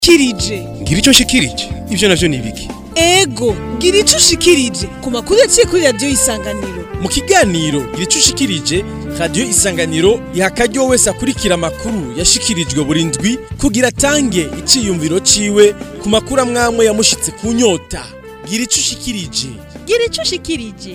kirije ngira icyo nshikirije ibyo navyo ni ibiki ego gira ico ushikirije ku makuru yaciye kuri radiyo y'isanganiro mu kiganiro gira icyo ushikirije radiyo isanganiro iha akaryo wese akurikira amakuru yashikirijwe buri ndwi kugira atange iciyumviro ciwe ku makuru amwamwe yamushitse ku nyota gira ico ushikirije gira ico ushikirije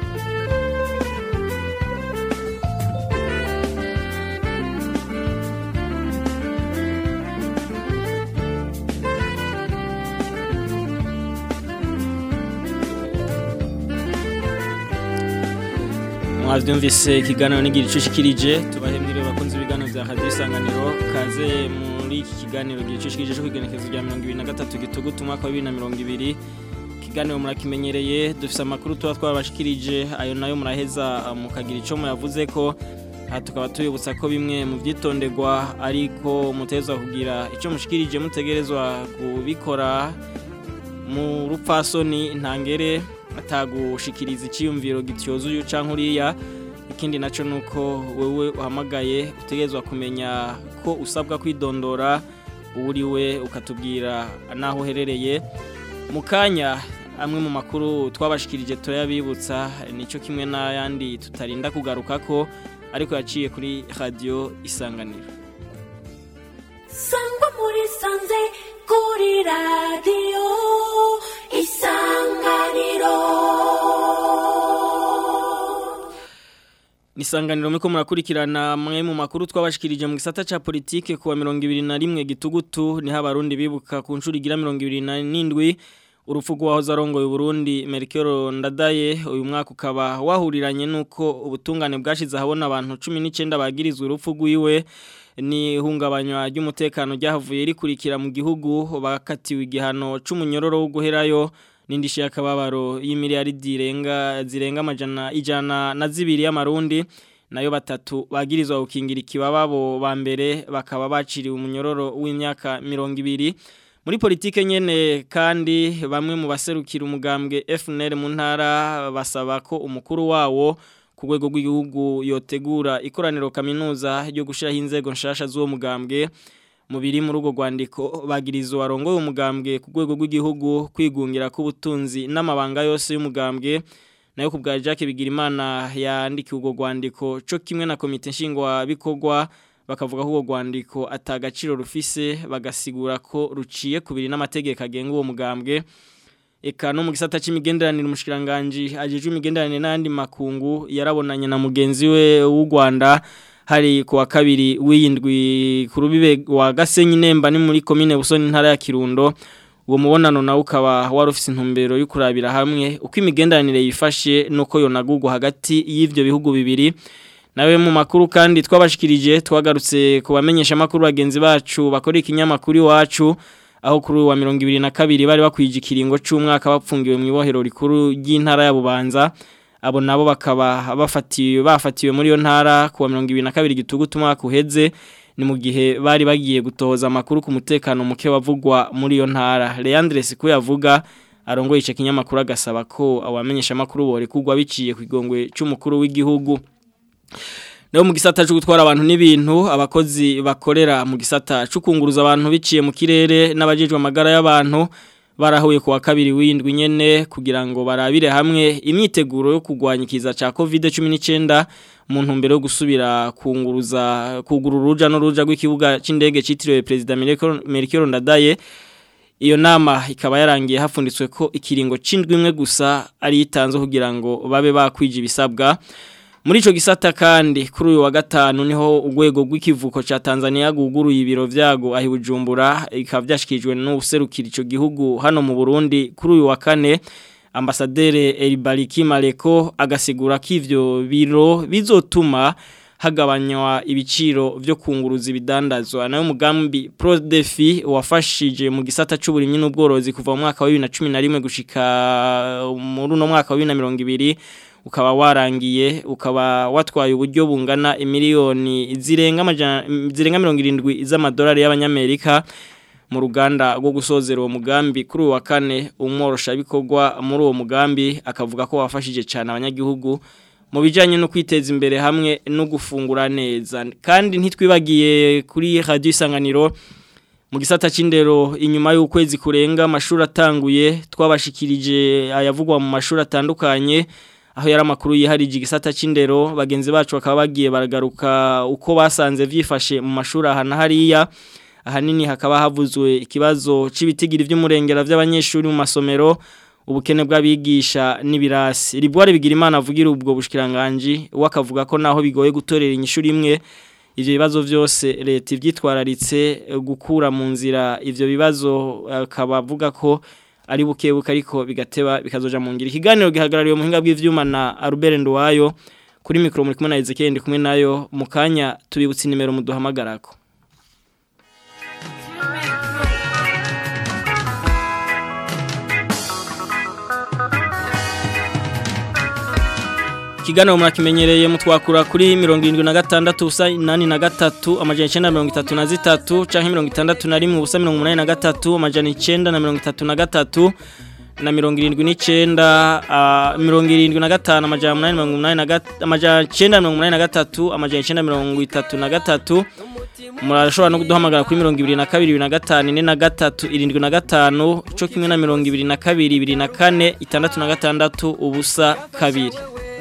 mwavyumvise ikiganiro n'igira ico ushikirije tubahemwire bakunze ibiganiro vya radio isanganiro kaze muri iki kiganiro gira ico ushikirije cyo kwigenekezo rya 2023 gitugutu umwaka wa 2020 ikiganiro murakimenyereye dufise amakuru tuba twabashikirije ayo nayo muraheza mukagira ico muyavuze ko aha tukaba tubibutsa ko bimwe mu vyitonderwa ariko mutezwa kugira ico mushikirije mutegerezwa kubikora mu rupfasoni ntangere atagushikiriza icyiyumviro gityozuye canke uriya ikindi naco nuko wewe uhamagaye utegerezwa kumenya ko usabwa kwidondora uriwe ukatubwira naho uherereye mu kanya amwe mu makuru twabashikirije turayabibutsa nico kimwe n'ayandi tutarinda kugaruka ko ariko yaciye kuri radio isanganiro sangwa muri sanze kuri radiyo isanganiro Nisanganiro miko murakurikirana mwe mu makuru twabashikirije mu gisata ca politike kuwa 2021 gitugutu ni habarundi bibuka ku ncuri gira 2027 urupfu rwahoze arongoye Burundi Melchior Ndadaye uyu mwaka ukaba wahuriranye nuko ubutungane bwashize habona abantu 19 bagirizwe urupfu rwiwe ni hungabanywa ry'umutekano ryahavuye rikurikira mu gihugu bakatiwe igihano c'umunyororo wo guherayo n'indishi y'akababaro y'imiliyaridi irenga zirenga amajana ijana na zibiri y'amarundi nayo batatu bagirizwa gukingira ikibababo ba mbere bakaba baciriwe umunyororo w'imyaka mirongo ibiri muri politike nyene kandi bamwe mu baserukira umugambwe FNL mu ntara basaba ko umukuru wawo ku rwego rw'igihugu yotegura ikoraniro kaminuza ryo gushiraho inzego nshasha z'uwo mugambwe mu biri muri urwo rwandiko bagiriza warongoye umugambwe ku rwego rw'igihugu kwigungira k'ubutunzi n'amabanga yose y'umugambwe nayo ku bwa Jacques Bigirimana yandikiye urwo rwandiko cyo kimwe na komite nshingwabikorwa bakavuga ko urwo rwandiko atagaciro rufise bagasigura ko ruciye kubiri n'amategeko agenga uwo mugambwe eka no mu gisata c'imigenderanire umushikiranganje ajejwe imigenderanire n'andi makungu yarabonanye na mugenzi we w'u Rwanda hari kuwa kabiri w'iyindwi ku rubibe wa Gasenyi Nemba ni muri commune Busoni ntara ya Kirundo uwo mubonano nawe ukaba wari ufise intumbero yo kurabira hamwe uko imigenderanire yifashe nuko yonagurwa hagati y'ivyo bihugu bibiri nawe mu makuru kandi twabashikirije twagarutse kubamenyesha makuru bagenzi bacu bakora ikinyamakuru iwacu aho kuri wa 2022 bari bakwije ikiringo c'umwaka bapfungiwe mu ibohero rikuru ry'intara ya Bubanza abo nabo bakaba bafatiwe bafatiwe muri yo ntara kuwa 2022 gitugutu umwaka uheze ni mu gihe bari bagiye gutoza amakuru ku mutekano muke wavugwa muri yo ntara Leandre Siku yavuga arongoye ice kinyamakuru agasaba ko abamenyesha makuru bore kugwa biciye kwigongwe c'umukuru w'igihugu Leo mu gisata cyo gutwara abantu n'ibintu abakozi bakorera mu gisata cyo kunguruza abantu biciye mu kirere n'abajejwe amagara y'abantu barahuye kuwa kabiri w'indwi nyene kugira ngo barabire hamwe imyiteguro yo kugwanya ikiza ca COVID-19 mu ntumbero yo gusubira kunguruza kugura uruja n'uruja rw'ikibuga c'indege citiriwe President Melchior Ndadaye iyo nama ikaba yarangiye hafunditswe ko ikiringo c'indwi imwe gusa ari itanze kugira ngo babe bakwije ibisabwa muri ico gisata kandi kuri uyu wa gatanu niho urwego rw'ikivuko ca Tanzania guguruye ibiro vyago ahi Bujumbura ikaba vyashikijwe n'userukira ico gihugu hano mu Burundi kuri uyu wa kane ambasadere Elibariki Maleko agasigura ko ivyo biro bizotuma hagabanywa ibiciro vyo kunguruza ibidandazwa nayo mugambi Prodefi wafashije mu gisata c'uburimyi n'ubworozi kuva mu mwaka wa 2011 gushika muri no mwaka wa 2020 ukaba warangiye ukaba watwaye uburyo bungana imiliyoni zirenga zirenga 70 z'amadolari y'abanyamerika mu ruganda rwo gusozera uwo mugambi kuri uwa kane umworosha bikorwa muri uwo mugambi akavuga ko wafashije cyane abanyagihugu mu bijyanye no kwiteza imbere hamwe no gufungura neza kandi ntitwibagiye kuri radio isanganiro mu gisata c'indero inyuma y'ukwezi kurenga amashuri atanguye twabashikirije ayavugwa mu mashuri atandukanye aho yari amakuru yiharije igisata c'indero bagenzi bacu bakaba bagiye baragaruka uko basanze vyifashe mu mashuri aha na hariya ahanini hakaba havuzwe ikibazo c'ibitigira vy'umurengera vy'abanyeshuri mu masomero ubukene bw'abigisha n'ibirasi ribware bigira imana avugira ubwo bushikiranganje wakavuga ko naho bigoye gutorera inyishuri imwe ivyo bibazo vyose leta ivyitwararitse gukura mu nzira ivyo bibazo akaba avuga ko ari bukebuka ariko bigateba bikazoja mu ngira ikiganiro gihagarariwe mu hinga bw'ivyuma na Albert Ndwayo kuri mikro muri kumwe na Ezekiel ndi kumwe nayo mu kanya tubibutse nimero muduhamagarako Kiganiro murakimenyereye mutwakura kuri 76 ubusa 83 amajana 933 canke 61 ubusa 83 amajana 933 na 79 mirongo irindwi na gatanu amajana umunani mirongo umunani na gatatu amajana icyenda mirongo umunani na gatatu amajana icyenda mirongo itatu na gatatu murashobora no kuduhamagara kuri mirongo ibiri na kabiri ibiri na gatanu ine na gatatu irindwi na gatanu cyo kimwe na mirongo ibiri na kabiri ibiri na kane itandatu na gatandatu ubusa kabiri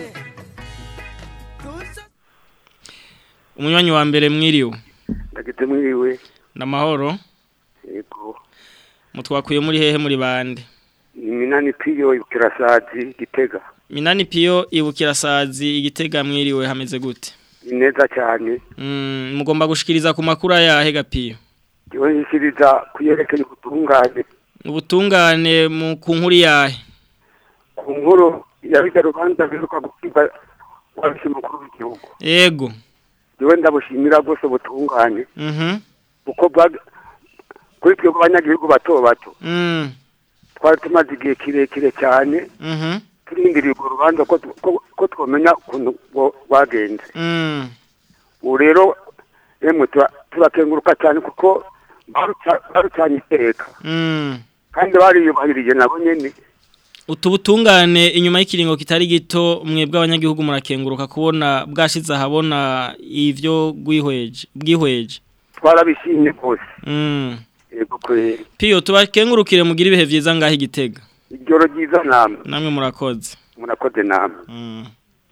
umunywanyi wa mbere mwiriwe ndageze mwiriwe n'amahoro yego mutwakuye muri hehe muri bande ni minani piyo ikirasazi gitega minani piyo ibukira sazi igitega mwiriwe hameze gute ni neza cyane Mm, mugomba gushikiriza ku makuru ayahe gapiyo yewe yishyiriza kuyerekeye ubutungane ubutungane mu ku nkuru yahe ku nkuru yabiga rubanza biruka gukiba wabise mukuru w'igihugu yego yewe ndabushimira rwose ubutungane mhm kuko bwa- kuri twe abanyagihugu bato bato mm twari tumaze igihe kirekire cyane mhm turindiriye urwo rubanza ko tu- ko- ko twamenya ukuntu rwo- rwagenze mm ubu rero emwe tura- turakenguruka cyane kuko baruca- barucanye iteka mm kandi bariyubahirije nabo nyene utubutungane inyuma y'ikiringo kitari gito mwebwe abanyagihugu murakenguruka kubona bwashize ahabona ivyo gwihweje bwihweje twarabishimye rwose mm yego kweri piyo tubakengurukire mugira ibihe vyiza ngaho igitega ijoro ryiza namwe namwe murakoze murakoze namwe Mm.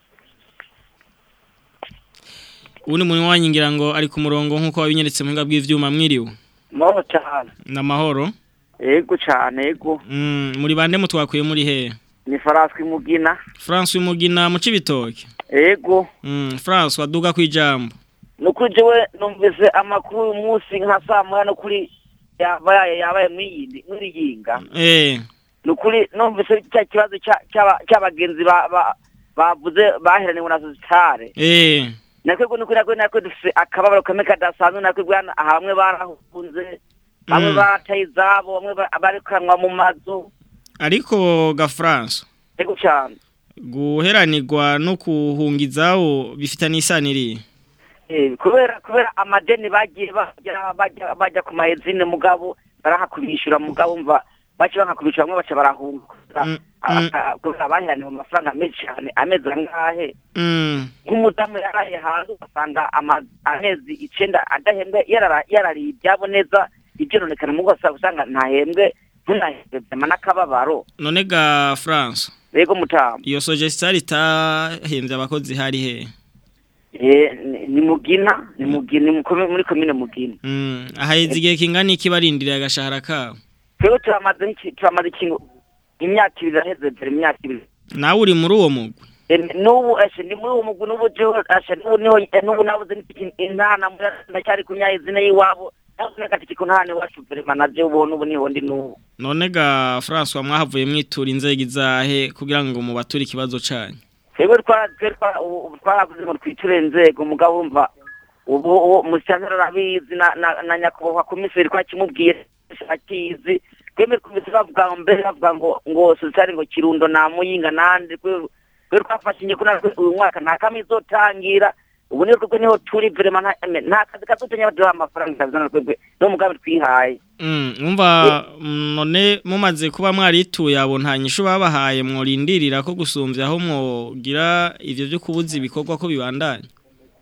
Ubundi muntu wanyingira ngo ari ku murongo nk'uko wabinyeretse mu hinga bw'ivyuma mwiriwe. Moro cyane. Namahoro. Ego cyane ego. Mm, muri bande mutwakuye muri he? Ni Faranswi Mugina. France umugina mu cibitoke. Ego. Mm, France waduga kwijambo. Nukuri jewe numvise amakuru uyu munsi nka saa moya no kuri yabaye yabaye mwiyindi muri yinga. Eh, Nukuri numvise cya kibazo cya- cy'aba- cy'abagenzi ba ba- bavuze baheraniwe na sositare. eh. Nakwego nukuri nakwe nakwe dufise akababaro kamwe kadasanzwe nakwe bwana hamwe barahunze. Bamwe Mm. bataye izabo, bamwe ba- barikanwa mu mazu. Ariko ga France Ego cyane. guheranirwa no kuhungizawo bifitanye isaniri. Eh, kubera kubera amadeni bagiye bajya bajya bajya ku mahezine mugabo barahakubishura mugabo umva bace bakakubishura bamwe baca barahunga Mm, Ah, mm. ah, kubera bahiraniwe mu mafaranga menshi cyane amezi angahe Mm. nk'umudamu yaraye hanze ugasanga ama- amezi icenda adahembwe yarara- yarariye ibyabo neza ibyononekana mu rwose usanga ntahembwe ntunahembwe vyama n'akababaro None ga France rego mutamu iyo suggestion itahembye abakozi hari he? Eh, ni- ni mugina ni mugina ni mu komi- muri komine mugina Mm, ahaize igihe kingana iki barindiriye agashahara kabo. twebwe turamaze iki- turamaze ikintu imyaka ibiri iraheze dore imyaka ibiri Nawe uri muri uwo mugwi. Eh, n'ubu ashe ni muri uwo mugwi n'ubu jewe ashe n'ubu niho eh, n'ubu nabuze n'iki- intana muri- ndacyari ku myayizina y'iwabo nabuze n'agatiki ku ntana iwacu verema na jewe ubu n'ubu niho ndi n'ubu None ga François mwahavuye mwitura inzego izahe kugira ngo mubature ikibazo canyu. twebwe twara- twe twara- ubu- ubu twaravuze ngo twiture inzego mugabo wumva ubu uwo musitanteri arabizi na na- na nyakubahwa komiseri ko akimubwiye akizi twemwe twumvise bavuga ngo mbere bavuga ngo ngo sosiyete ngo kirundo na muyinga nande twe twe twafashe inye natwe uyu mwaka nta kamwe izotangira ubu niyo twebwe niho turi verema nta nta kazi kazotanya baduha amafaranga ikazana twebwe niwo mugambi twihaye Mm, umva mm, none mumaze kuba mwarituye abo nta nyishu babahaye mworindirira ko gusumvya aho mwogira ivyo byo kubuza ibikorwa ko bibandanya.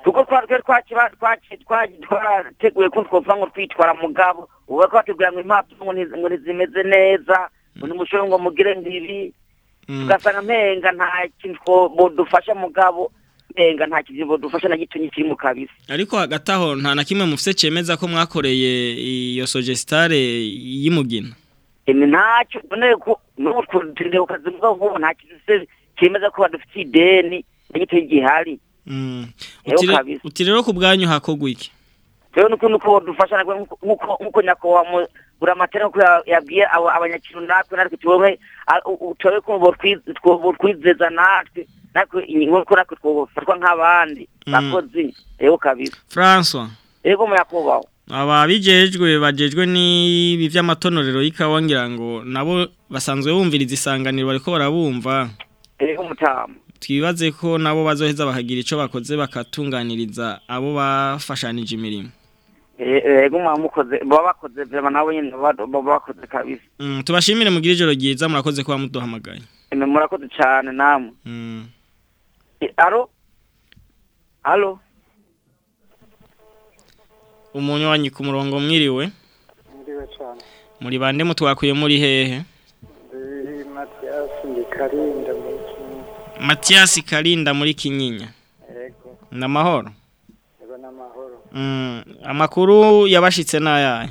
kuko twari twari twakiba twaki- twaki- twarateguye ko twovuga ngo twitwara mugabo ubu bariko batubwira ngo impapuro ngo ntiz- ngo ntizimeze neza ngo nimushobore ngo mugire ngibi Mm. tugasanga mpenga nta kintu two- bodufasha mugabo mpenga nta kintu bodufasha na gitonyi kiri mu kabisa ariko hagati aho nta na kimwe mufite cemeza ko mwakoreye iyo sogestare y'imugina emi ntacyo none ko n'utwo turindira kazi mugabo nk'ubu nta kintu se cyemeza ko badufitiye ideni na gitonyi gihari Mm. Yego Uti re- kabisa. uti rero ku bwanyu hakogwa iki rero nuko nuko bodufasha nabwo nkuko- nkuko nkuko nyakubahwa mu buramatera nkuko ya- yabwiye abo abanyakintu natwe natwe tubohe tubohe ko botwiz- two- botwizeza natwe natwe nkuko natwe twofatwa nk'abandi Mm. bakozi rero kabisa François rego muyakubahwa aba bijejwe bajejwe n'ibi vy'amatonorero y'ikawa ngira ngo nabo basanzwe bumviriza isanganiro bariko barabumva rego mutamu twibaze ko nabo bazoheza bakagira ico bakoze bakatunganiriza abo bafashanije imirimo rego mwamukoze baba bakoze vrema nabo nyene baba baba bakoze kabisa mm, tubashimire mugire ijoro ryiza murakoze kuba muduhamagaye eme murakoze cane namwe mm. E, alo alo umuntu wanyu ku murongo mwiriwe Ndiwe cyane. muri bande mutwakuye muri hehe Ndi Mathias ndi Karinda muri Kinyinya. Mathias Karinda muri Kinyinya Yego, namahoro yego n'amahoro. mm. amakuru yabashitse nayahe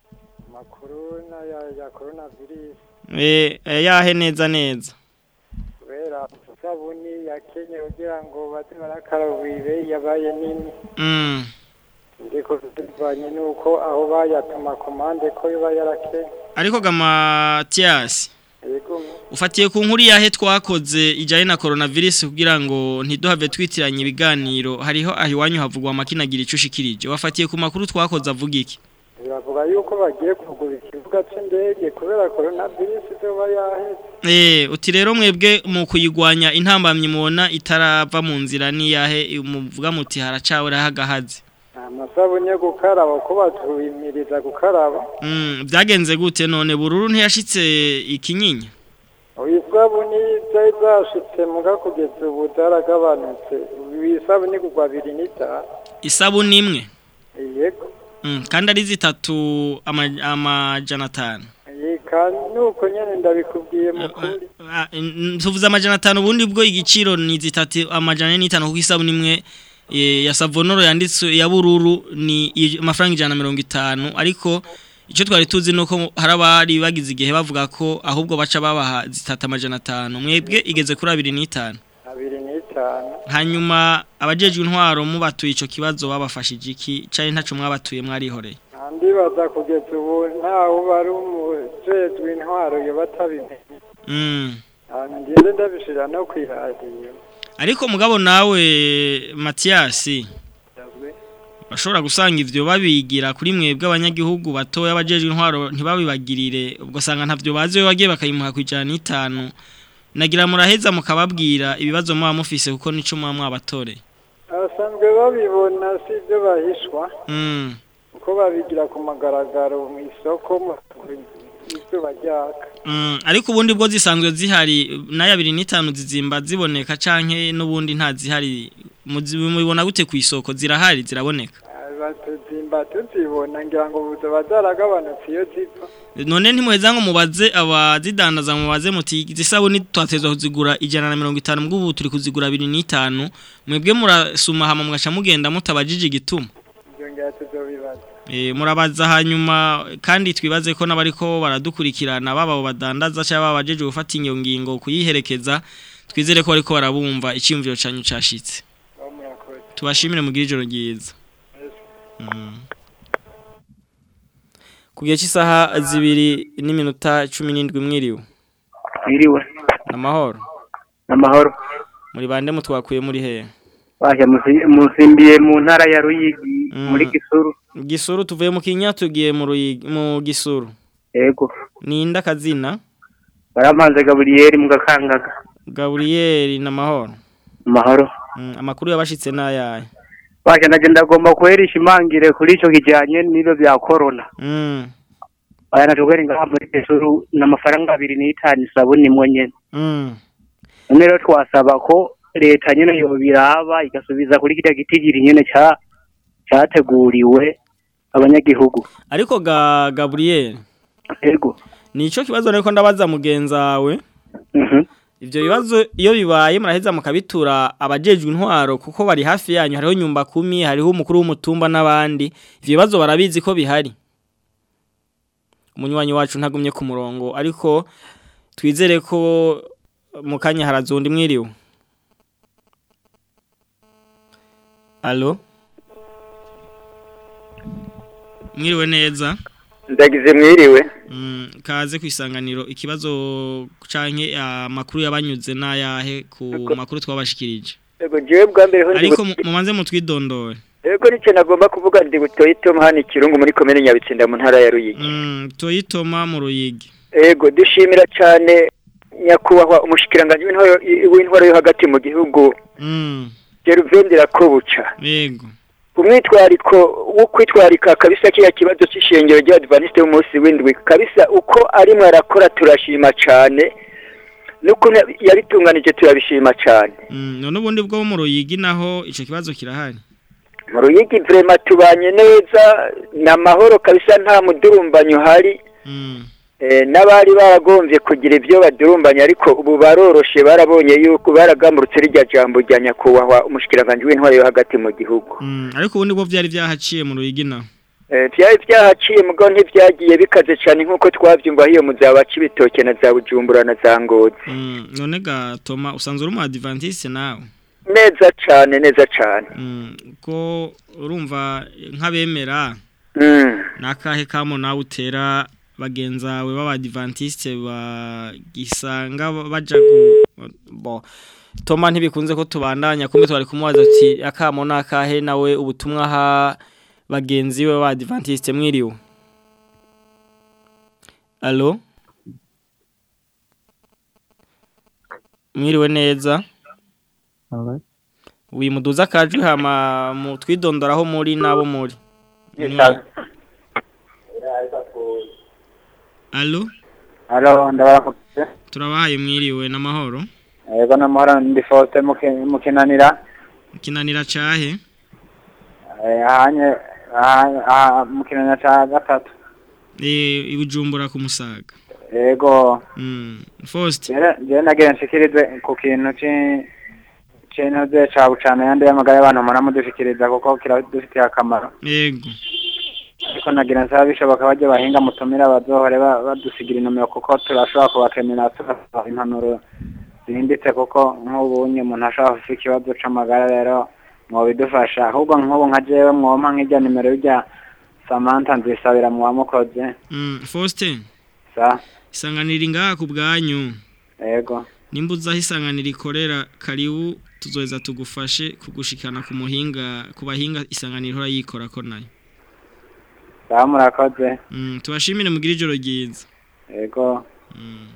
Amakuru na ya, ya coronavirus eh yahe neza neza kubera isabuni ya Kenya kugira ngo baze barakaraba ibe yabaye nini. mm. Ndiko bivanye nuko aho bayatuma komande ko yoba yarakenye. ariko ga Mathias Yego, ufatiye ku nkuru yahe twakoze ijanye na coronavirus kugira ngo ntiduhave twitiranye ibiganiro hariho aho iwanyu havugwa amakinagira ico ushikirije wafatiye ku makuru twakoze avuga iki biravuga yuko bagiye kugura ikibuga c'indege kubera coronavirus izoba yaheze. Eh, uti rero mwebwe mu kuyigwanya intambamye mubona itarava mu nzira ni yahe muvuga muti haracawe rahagahaze Amasabuni yo gukaraba ko batubimiriza gukaraba. Mm, byagenze gute none bururu ntiyashitse ikinyinya Isabuni zari zashitse muga kugeza ubu zaragabanutse isabuni kugwa abiri n'itanu isabuni imwe yego mm, kandi ari zitatu ama- amajana atanu yeka nuko nyene ndabikubwiye mukuri Ah, n- tuvuze amajana atanu ubundi bwo igiciro ni zitatu amajana ane n'itanu kuko isabuni imwe eh, ya savonoro yanditse ya bururu ni i- amafaranga ijana na mirongo itanu ariko icyo twari tuzi ni uko hari abari bagize igihe bavuga ko ahubwo baca babaha zitatu amajana atanu mwebwe igeze kuri abiri n'itanu abiri n'itanu hanyuma abajejwe intwaro mubatuye ico kibazo babafashije iki cari ntaco mwabatuye mwarihoreye ndibaza kugeza ubu ntawe bari umujejwe intwaro yo batabimenye mm. hanyuma ngende ndabishira no kwiradiyo ariko mugabo nawe Mathias bashobora gusanga ivyo babigira kuri mwebwe abanyagihugu batoya abajejwe intwaro ntibabibagirire ubwo sanga ntavyo bazi we wagiye bakayimuha ku ijana n'itanu nagira muraheza mukababwira ibibazo muba mufise kuko nico muba mwabatoreye abasanzwe babibona si ibyo bahishwa mm. kuko babigira ku magaragaro mu isoko mu izuba ryaka Mm, ariko ubundi bwo zisanzwe zihari nayo abiri n'itanu zizimba ziboneka canke n'ubundi nta zihari muzi- mubibona gute ku isoko zirahari ziraboneka batuzimba tuzibona ngira ngo buzoba zaragabanutse iyo zipfa none ntimuheza ngo mubaze abazidandaza mubaze muti izisabuni twatezwa kuzigura ijana na mirongo itanu mbwo ubu turi kuzigura abiri n'itanu mwebwe murasuma hama mugaca mugenda mutabajije igituma ibyo ngira tuzobibaza e, murabaza hanyuma kandi twibaze ko n'abariko baradukurikirana baba abo badandaza cyangwa baba bajeje gufata iyo ngingo kuyiherekeza twizere ko bariko barabumva icyumviro canyu cashitse aho murakoze tubashimire mugire ijoro ryiza Mm. ku gihe cy'isaha zibiri n'iminota cumi n'indwi mwiriwe Mwiriwe amahoro amahoro muri bande mutwakuye muri hehe baje musimbiye mu ntara ya Ruyigi Mm. muri Gisuru gisuru tuvuye mu kinya tugiye mu Ruyigi- mu gisuru yego ninda kazina baramanze Gabriel mu gakangaga gaburiyeri n'amahoro amahoro Mm, amakuru yabashitse n'ayahe baje naje ndagomba kuherisha imangire kuri ico kijanye n'ibyo bya corona Mm, aya natugere ngaha muri Gisuru n'amafaranga abiri n'itanu isabuni imwe nyene mm, none rero twasaba ko leta nyene yobiraba igasubiza kuri kirya gitigiri nyene ca categuriwe abanyagihugu ariko ga Gabriel ego nico kibazo niko ndabaza mugenzawe mhm ivyo bibazo iyo bibaye muraheza mukabitura abajejwe intwaro kuko bari hafi yanyu hariho nyumba kumi hariho umukuru w'umutumba n'abandi ivyo bibazo barabizi ko bihari umunywanyi wacu ntagumye ku murongo ariko twizere ko mu kanya harazundi mwiriwe Allo Mwiriwe neza ndagize mwiriwe Mm, kaze ku isanganiro ikibazo canke amakuru yabanyuze n'ayahe ku makuru twabashikirije ego jewe bwa mbere ho ndi ariko bu- mu- mumanze mutwidondore ego nicyo nagomba kuvuga ndi butoyi tom hano ikirungu muri komine nyabitsinda mu ntara ya ruyigi Mm, toyitoma mu ruyigi ego dushimira cyane nyakubahwa umushikiranganji w'intwaro w'intwaro yo hagati mu gihugu Mm, geruvendera ko buca yego umwitwariko wo kwitwarika kabisa kiriya kibazo cy'ishengero ry'abadivaniste b'umunsi w'indwi kabisa uko arimwe arakora turashima cyane n'ukuntu yabitunganije turabishima cyane Mm, none ubundi bwo mu ruyigi naho ico kibazo kirahari mu ruyigi vrema tubanye neza ni amahoro kabisa nta mudurumbanyo uhari Mm, Eh, n'abari baragombye kugira ibyo badurumbanya ariko ubu baroroshe barabonye yuko baragamurutse rirya jambo rya nyakubahwa umushikiranganji w'intwaro yo hagati mu gihugu mm, ariko ubundi bwo vyari vyahaciye mu ruyigi naho Eh, byari byahaciye mugabo ntibyagiye bikaze cyane nk'uko twabyumva hiyo mu za bacibitoke na za bujumbura na za ngozi Mm, none ga Toma usanzwe uri mu adventiste nawe neza cyane neza cyane Mm, ko urumva nk'abemera Mm. nakahe kamo nawe utera bagenzawe b'abadivantiste bagisanga baja ku bo Toma ntibikunze ko tubandanya kumbe twari kumubaza ati akamo nakahe nawe ubutumwa ha bagenzi we b'abadivantiste mwiriwe Allo Mwiriwe neza Wimuduza akajwi hama mu twidondoraho muri nabo muri Allo Halo, ndabaramutse. turabahaye mwiriwe n'amahoro Yego namahoro ndi Faustin muke- mukinanira. kinanira cahe Eh, ahanye aha- aha mukinanira ca gatatu. eh ibujumbura ku musaga Yego. mm Faust Jere jere nagira nshikirize ku kintu ci kintu ze ca bucana yandi y'amagara y'abantu mura mudushikiriza kuko kiradufitiye akamaro. yego Ariko nagira nsaba bishoboka bajye bahinga mutumira bazohore ba- badusigira inomero kuko turashobora kubakenera turasaba impanuro zihimbitse kuko nk'ubunye umuntu ashobora gufite ikibazo c'amagara rero mwobidufasha ahubwo nk'ubu nka jewe mwompa nk'ijya nimero y'ijya Samantha nzisabira mu wamukoze mm Faustin sa isanganira ngaha ku bwanyu yego nimba uzaho isanganira ikorera karibu tuzoheza tugufashe kugushikana ku muhinga ku bahinga isanganira ihora yikora ko nayo sa murakoze mm tubashimire mugire ijoro ryiza yego mm.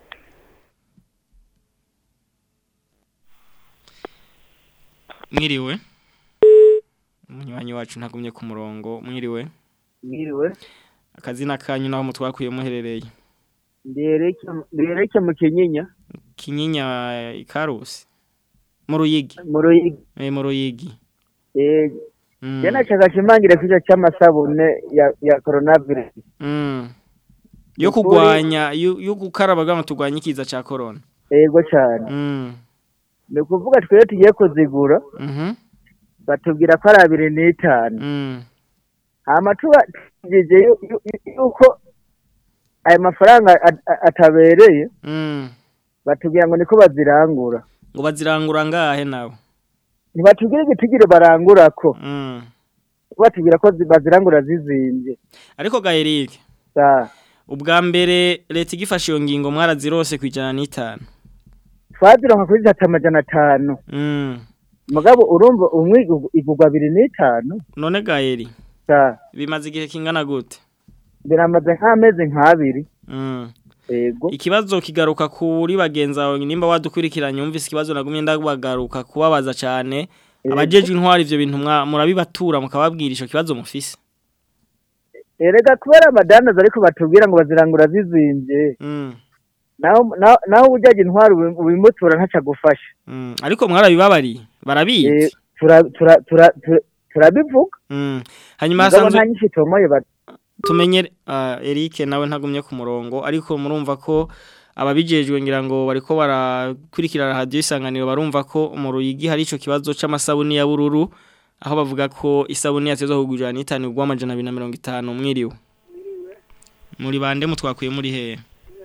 mwiriwe umunywanyi wacu ntagumye ku murongo mwiriwe Mwiriwe, akazina kanyu naho mutwakuye muherereye ndereke ndereke mu kinyinya kinyinya ikarusi mu ruyigi mu ruyigi eh mu ruyigi eh Mm. jana chaka chimangira kicho c'amasabune ya ya coronavirus Mm. yo Ukuri- kugwanya yo yo gukaraba gama tugwanya ikiza ca corona yego cyane mm ni ukuvuga twebwe tugiye kuzigura mhm batubwira ko ari abiri n'itanu mm hama tuba tugeze yu- yu- yu- yuko ayo mafaranga at- at- atabereye mm batubwira ngo niko bazirangura ngo bazirangura ngahe nawe ntibatubwira igitigire barangurako mm batubwira ko zi- bazirangura zizinvye ariko ga Eric sa ubwa mbere leta igifashe iyo ngingo mwarazirose kwijana n'itanu twazironka kuri zitatu amajana atanu mm mugabo urumva umwe igu- igurwa abiri n'itanu none ga Eri sa bimaze igihe kingana gute biramaze nk'amezi nk'abiri mm yego ikibazo kigaruka kuri bagenzi bawe nimba wadukurikiranye umvise ikibazo nagumye ndabagaruka kubabaza cyane abajejwe intwari ivyo bintu mwa- murabibatura mukababwira ico kibazo mufise erega kubera amadanaza ariko batubwira ngo bazirangura zizinvye mm naho naho- naho ujaje intwaro ubi- ubimutura ntaca gufasha Mm, ariko mwarabibabariye barabizi Eh, tura- tura- tura- tura- turabivuga Mm. hanyuma mugabo hasanzwe nta nyinshi tomoye ba- tumenye uh, Eric nawe ntagumye ku murongo ariko murumva ko ababijejwe ngira ngo bariko barakurikirana radio isanganiro barumva ko mu ruyigi hari ico kibazo c'amasabuni ya bururu aho bavuga ko isabuni yatezwe kugurira n'itanu gwa amajana 250 mwiriwe muri bande mutwakuye muri he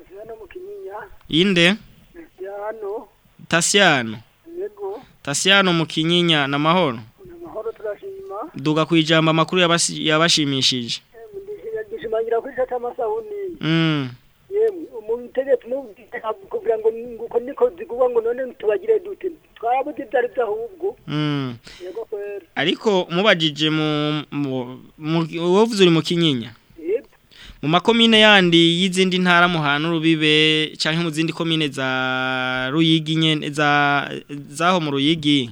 inde Yano, Tasiano yego, Tasiano mu kinyinya na mahoro amahoro turashima. duga kwijamba makuru yabasi- yabashimishije Gishimangira kuri shata amasabuni. mm Yemwe, umutegetse umubwira kugira ngo nguko niko zigurwa ngo none tubagire dute. Twarabuze ibyari byahubwo. mm Yego kwera. ariko mubajije mu mu- mu- wovuze uri mu kinyinya Yego. mu makomine yandi y'izindi ntara muhana urubibe canke mu zindi komine za ruyigi nyene za zaho mu ruyigi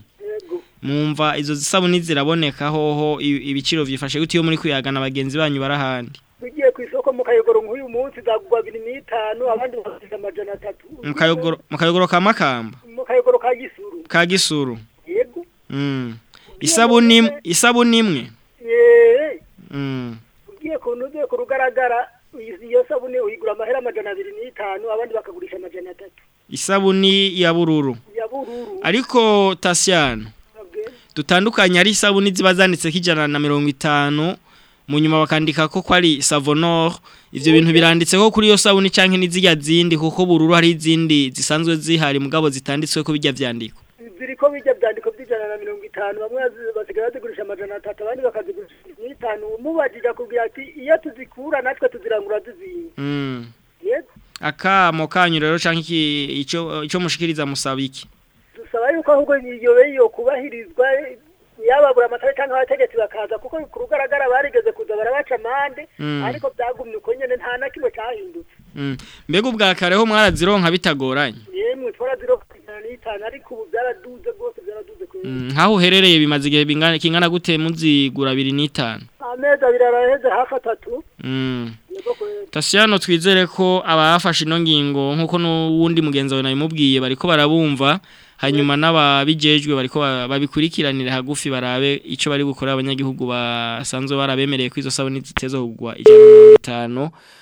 mumva izo zisabuni ziraboneka hoho i- ibiciro vyifashe gute iyo muri kuyagana bagenzi banyu barahandi Tugiye ku isoko mu kayogoro nk'uyu munsi zagurwa abiri n'itanu abandi bafite amajana atatu. mu kayogoro mu kayogoro ka makamba Mu kayogoro ka gisuru. ka gisuru Yego. mm isabuni im- isabuni imwe Eh. mm ugiye ku ugiye ku rugaragara iyi- iyo sabune uyigura amahera amajana abiri n'itanu abandi bakagurisha amajana atatu isabuni ya bururu ya bururu ariko Tasiano dutandukanye ari isabuni ziba zanditse kijana na mirongo itanu mu nyuma bakandika ko ko ari savonor ivyo bintu biranditse ko kuri iyo sabuni canke n'izirya zindi kuko bururu hari izindi zisanzwe zihari mugabo zitanditswe ko bijya vyandiko ziriko bijya byandiko by'ijana na mirongo itanu bamwe bazi- basigaye bazigurisha amajana atatu abandi bakazigurisha n'itanu umubajije akubwira ati iyo tuzikura natwe tuzirangura tuziye mm. yego akamo kanyu rero canke iki ico ico mushikiriza musaba iki dusaba yuko ahubwo iyo yo kubahirizwa yababura amatara cyangwa abategetsi bakaza kuko ku rugaragara barigeze kuza barabaca amande Mm. ariko byagumye uko nyene nta na kimwe cyahindutse mm. mbega ubwa kareho mwarazironka bitagoranye yemwe twaraziro ijana n'itanu ariko ubu byaraduze rwose byaraduze kure mm. nkaho uherereye bimaze igihe bingana kingana gute muzigura abiri n'itanu amezi abiri araheze hafi atatu mm. yego kwera Tasiyano twizere ko abafashe ino ngingo nkuko n'uwundi mugenzi wawe nabimubwiye bariko barabumva hanyuma n'ababijejwe bariko ba- babikurikiranira hagufi barabe ico bari gukora abanyagihugu basanzwe barabemereye ko izo sabuni zitezo kugwa ijana na mirongo itanu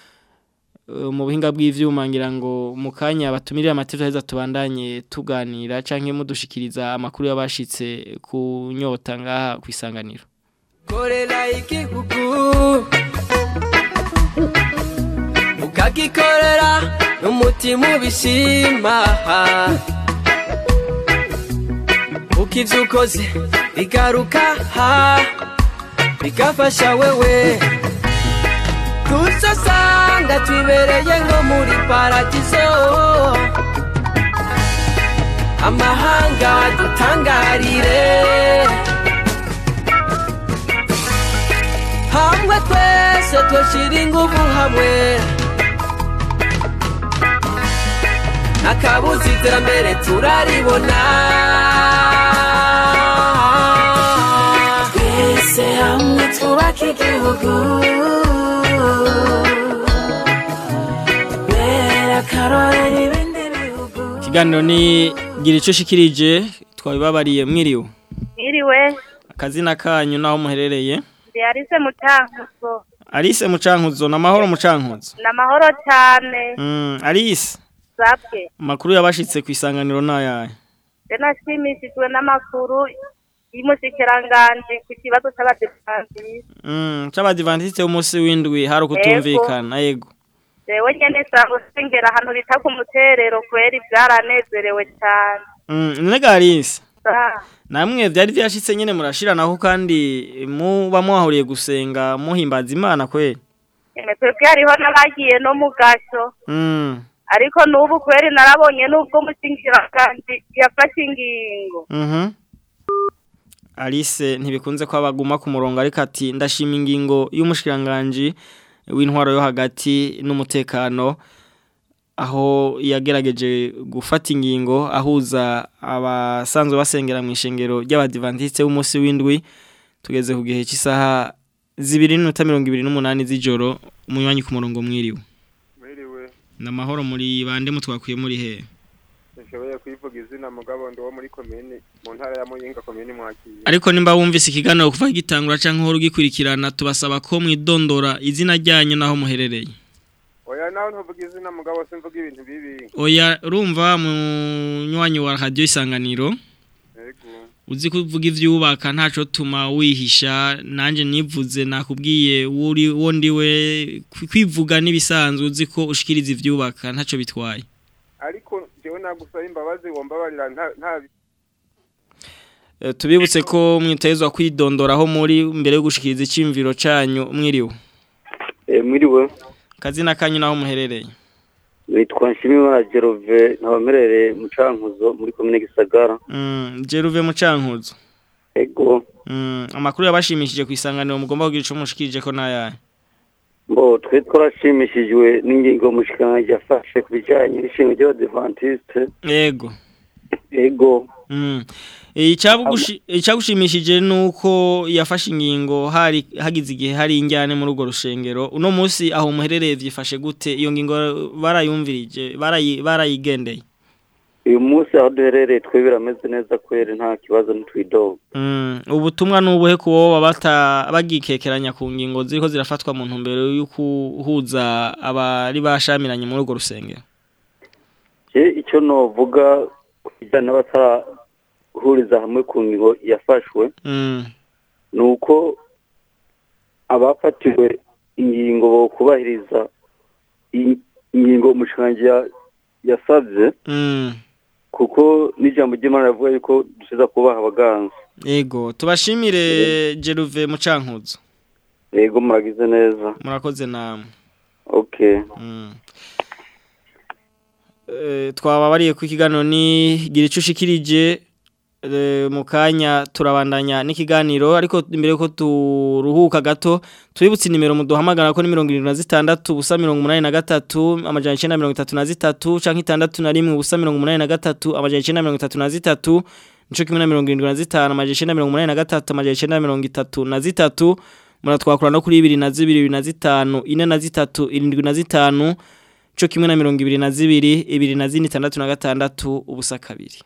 Eh, mu buhinga bw'ivyuma ngira ngo mu kanya batumirira amategeko heza tubandanye tuganira canke mudushikiriza amakuru yabashitse ku nyota ngaha kwisanganiro korera igihugu ukagikorera n'umutima ubishima uko ibyo ukoze bigaruka bigafasha wewe tusasanga twibereye nko muri paradizo amahanga dutangarire hamwe twese twashyira ingufu hamwe akabuze iterambere turaribona twese hamwe twubake igihugu bera akarorero ibindi bihugu ikiganiro ni gira icyo ushikirije twabibabariye mwiriwe Iriwe, akazina kanyu naho muherereye ndi Alice Mucankuzo. Alice Mucankuzo na mahoro Mucankuzo Ni amahoro cyane. mm Alice Sabwe. makuru yabashitse ku isanganiro nayaye Je nashimishijwe n'amakuru y'umushikiranganji ku kibazo c'abadivantisite. mm c'abadivantiste umunsi w'indwi hari ukutumvikana yego Jewe nyene sanzwe sengera ahantu bita ku muterero kweri byaranezerewe cyane. mm nega Alice Ah, namwe vyari vyashitse nyene murashiranaho kandi muba mwahuriye gusenga muhimbaza Imana kweli Eme twebwe hariho n'abagiye no mu gasho. mm Ariko n'ubu kweri narabonye n'ubwo umushikiranganji yafashe ingingo. Mhm. Alice ntibikunze ko abaguma ku murongo ariko ati ndashima ingingo y'umushikiranganje w'intwaro yo hagati n'umutekano aho yagerageje gufata ingingo ahuza abasanzwe basengera mu ishengero ry'abadivantiste b'umunsi w'indwi tugeze ku gihe cy'isaha zibiri n'iminota mirongo ibiri n'umunani z'ijoro umunywanyi ku murongo mwiriwe Mwiriwe, namahoro muri bande mutwakuye muri he Nshoboye kwivuga izina mugabo ndi wo muri komini mu ntara ya Muyinga komini mwakiye. ariko nimba wumvise ikiganiro kuva gitangura canke uhora ugikurikirana tubasaba ko mwidondora izina ryanyu naho muherereye Oya nawe ntuvuga izina mugabo simvuga ibintu bibi. oya urumva munywanyi wa radio isanganiro Yego. uzi kuvuga ivyubaka ntaco tuma wihisha nanje nivuze nakubwiye uri wo ndiwe kwi- kwivuga nibisanzwe uzi ko ushikiriza ivyubaka ntaco bitwaye Ariko jewe nagusaba imbabazi wombabarira nta nta Eh, tubibutse ko mwitezwa kwidondora aho muri mbere yo gushikiriza icimviro canyu mwiriwe Eh, mwiriwe kazina kanyu naho muherereye nitwa Nshimiyimana Jerove ntabamerereye mu Cankuzo muri komine Gisagara Mm, Jeruve Mucankuzo. ego Mm, amakuru yabashimishije ku isanganiro mugomba kugira ico mushikirije ko nayahe. mbo twe twarashimishijwe n'ingingo mushikana yafashe ku bijanye n'ishinga ry'abadventiste Yego. ego Mm. Icabugushi icagushimishije nuko yafashe ingingo hari hagize igihe hari injyane muri urwo rushengero. Uno musi aho muherereye vyifashe gute iyo ngingo barayumvirije barayi barayigendeye. uyu munsi aho duherereye twe birameze neza kweri nta kibazo ntitwidoga Mm, ubutumwa nubuhe kuwo babata bagikekeranya ku ngingo ziriko zirafatwa mu ntumbero yo kuhuza abari bashamiranye muri urwo rusengero. je icyo novuga ku bijyanye n'abatarahuriza hamwe ku ngingo yafashwe Mm. ni uko abafatiwe ingingo bo kubahiriza i- ingingo umushikiranganji ya- yasavye Mm. kuko n'ijambo ry'imana rivuga yuko dusiza kubaha abaganza Ego, tubashimire Jeruve Mucankuzo. yego muragize neza Murakoze namwe. okay Mm. Eh twababariye ku kiganiro ni gira ico ushikirije eh, mu kanya turabandanya n'ikiganiro ariko imbere yuko turuhuka gato tubibutse nimero muduhamagara ko ni 76 ubusa 83 amajana 933 canke 61 ubusa 83 amajana 933 nico kimwe na 75 amajana 983 amajana 933 muratwakura no kuri 2 na 2 na 5 ine na 3 irindwi na 5 Cho kimwe na mirongo ibiri na zibiri, ibiri na zini tandatu na gatandatu, ubusa kabiri.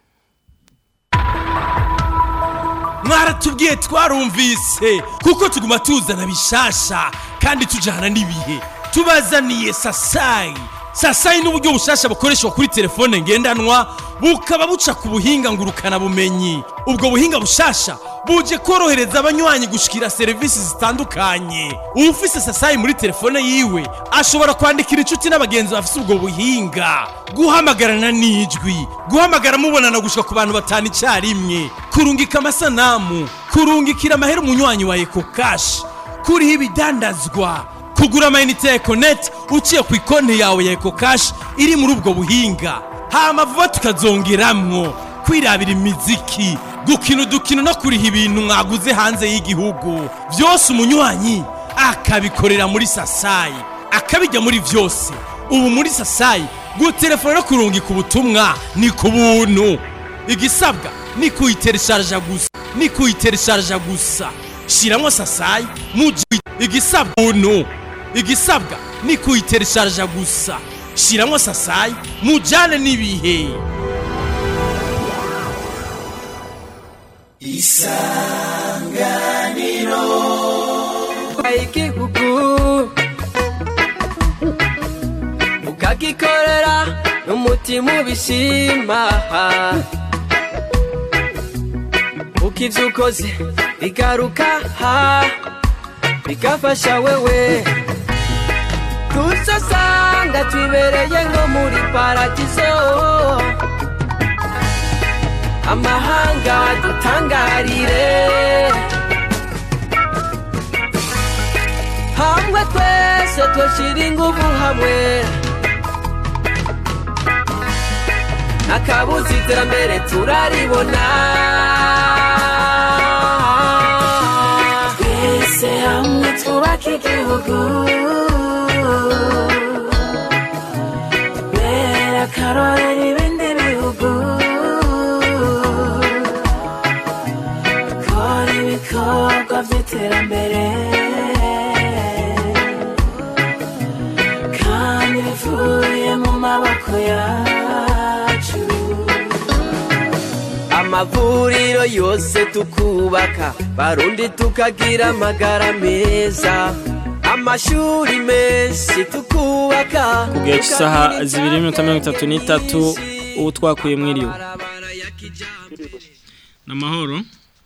mwaratubwiye twarumvise kuko tuguma tuzana bishasha kandi tujyana n'ibihe tubazaniye sasayi sasayi ni uburyo bushasha bukoreshwa kuri telefone ngendanwa bukaba buca ku buhinga ngurukana bumenyi ubwo buhinga bushasha buje korohereza abanywanyi gushikira serivisi zitandukanye ufise sasayi muri telefone yiwe ashobora kwandikira inshuti n'abagenzi bafise ubwo buhinga guhamagarana n'ijwi guhamagara mubonana gushika ku bantu batanu icyarimwe kurungika amasanamu kurungikira amahera umunywanyi wa eko kashi kuriho ibidandazwa kugura amayinite ya ekoneti uciye ku ikonti yawe ya eko kashi iri muri ubwo buhinga hama vuba tukazongeramwo kwirabira imiziki gukina udukino no kuriha ibintu mwaguze hanze y'igihugu byose umunywanyi akabikorera muri sasayi akabijya muri byose ubu muri sasayi gutelefona no kurungika ubutumwa ni ku buntu igisabwa ni kuyiteresharja gusa ni kuyiteresharja gusa shiramo sasayi muji igisabwa buntu igisabwa ni kuyiteresharja gusa shiramo sasayi mujane n'ibihe isanganiro igihugu ukagikorera n'umutima ubishima uko ibyo ukoze bigaruka bigafasha wewe tusasanga twibereye nko muri paradizo amahanga dutangarire hamwe twese twashyira ingufu hamwe akabuze iterambere turaribona twese hamwe twubake igihugu bera akarorero ibindi bihugu kora ibikorwa by'iterambere kandi bivuye mu maboko yacu amavuriro yose tukubaka barundi tukagira amagara meza amashuri menshi tukubaka ku gihe cy'isaha zibiri n'iminota mirongo itatu n'itatu ubu twakuye mwiriwe ni amahoro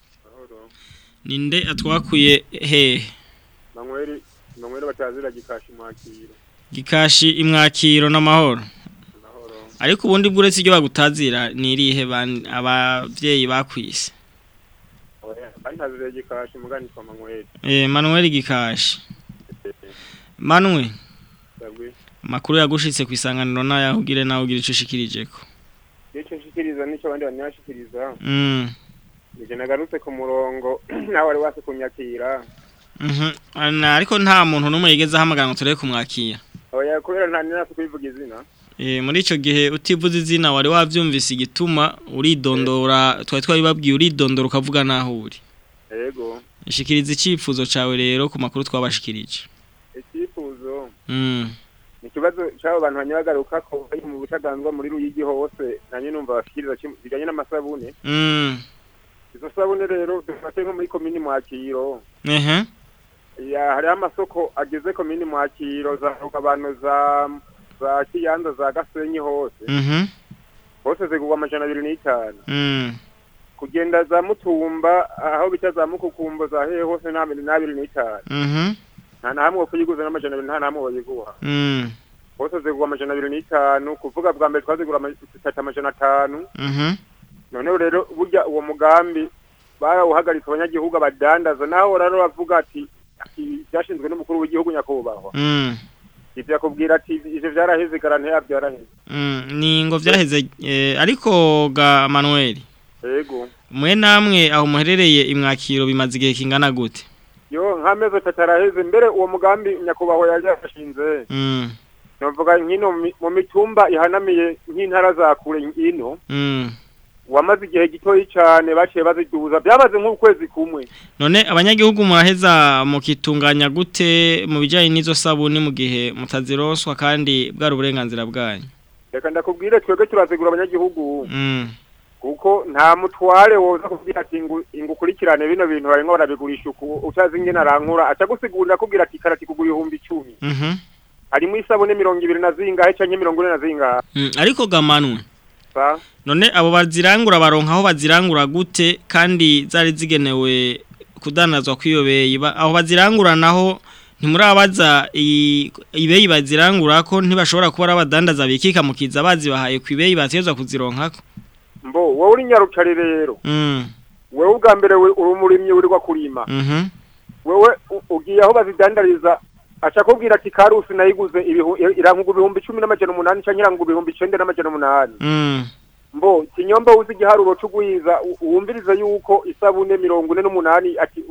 ninde atwakuye hehe manweri manweri batazira gikashi mwakiro gikashi imwakiro n'amahoro ariko ubundi bw'uretse ibyo bagutazira ni irihe ban- abavyeyi bakwise bantazira gikashi mugani kwa manweri eh manuel gikashi manwe sabwe makuru yagushitse ku isanganiro nayo ugire nawe ugire ico ushikirijeko nicyo nshikiriza nicyo abandi banashikiriza mm nije nagarutse ku murongo nawe wari wase kunyakira mhm Ana- ariko nta muntu numwe yigeze ahamagara ngo tureke kumwakira oya kubera nta nasi kubivuga izina Eh muri ico gihe utivuze izina wari wavyumvise igituma uridondora twari twabibabwiye uridondora ukavuga naho uri yego Shikiriza icifuzo cawe rero ku makuru twabashikirije icyifuzo mm ni ikibazo cy'abo bantu banyagaruka ko bari mu butaganzwa muri ruyigi hose nanjye numva bashikiriza kim- bijyanye n'amasabune mm izo sabune rero dufate nko muri komini mwakiro ehe ya hariho amasoko ageze komini mwakiro za abantu za za kiyanza za gasenyi hose mhm hose zigurwa amajana abiri n'itanu mm kugenda za mutumba aho bita za mukukumbo za hehe hose nta mbere n'abiri n'itanu mhm nta na hamwe wo kuyiguza n'amajana abiri nta na hamwe woyiguha mm hose zigurwa amajana abiri n'itanu kuvuga bwa mbere twazigura ama- zitatu amajana atanu mhm noneho rero burya uwo mugambi barawuhagaritse abanyagihugu abadandaza naho rero bavuga ati ati byashinzwe n'umukuru w'igihugu nyakubahwa mm ivyo yakubwira ati ivyo vyaraheze garante yavyo byaraheze Mm, ni ngo vyaheze eh, ariko ga Manuel yego mwe namwe aho muherereye imwakiro bimaze igihe kingana gute yo nk'amezi atatu araheze mbere uwo mugambi nyakubahwa yari yashinze mm novuga nkino mi- mu mitumba ihanamiye nk'intara za kure ino mm wamaze igihe gitoyi cyane baciye baziduza byamaze nk'ukwezi kumwe none abanyagihugu muraheza mukitunganya gute mu bijanye n'izo sabuni mu gihe mutaziroswa kandi bwari uburenganzira bwanyu reka ndakubwire twebwe turazigura abanyagihugu mm kuko nta mutware woza kubwira ati ngo ingukurikirane bino bintu barimo barabigurisha uku utazi ingene arankura acagusigurira akubwira ati karati kugura ibihumbi icumi mhm harimo isabune mirongo ibiri na zingahe canke mirongo ine na zingahe Mm, ariko gamanwe sa none abo bazirangura baronka aho bazirangura gute kandi zari zigenewe kudanazwa kwiyobeye Ba- aho bazirangura naho ntimurabaza i- ibeyi bazirangura ko ntibashobora kuba ari abadandaza bikika mukiza bazibahaye ku ibeyi batezwa kuzironkako mbo wowe uri nyarucari rero mm wewe ubwa mbere we- uri umurimyi urirwa kurima mhm wewe u- ugiye aho bazidandariza aca kubwira ati karusi nayiguze ibihu- irankuga ibihumbi cumi n'amajana umunani canke irankuga ibihumbi icenda n'amajana umunani mm mbo kinyomba uzi igiharuro c'ugwiza u- wumvirize yuko isabune mirongo ine n'umunani ati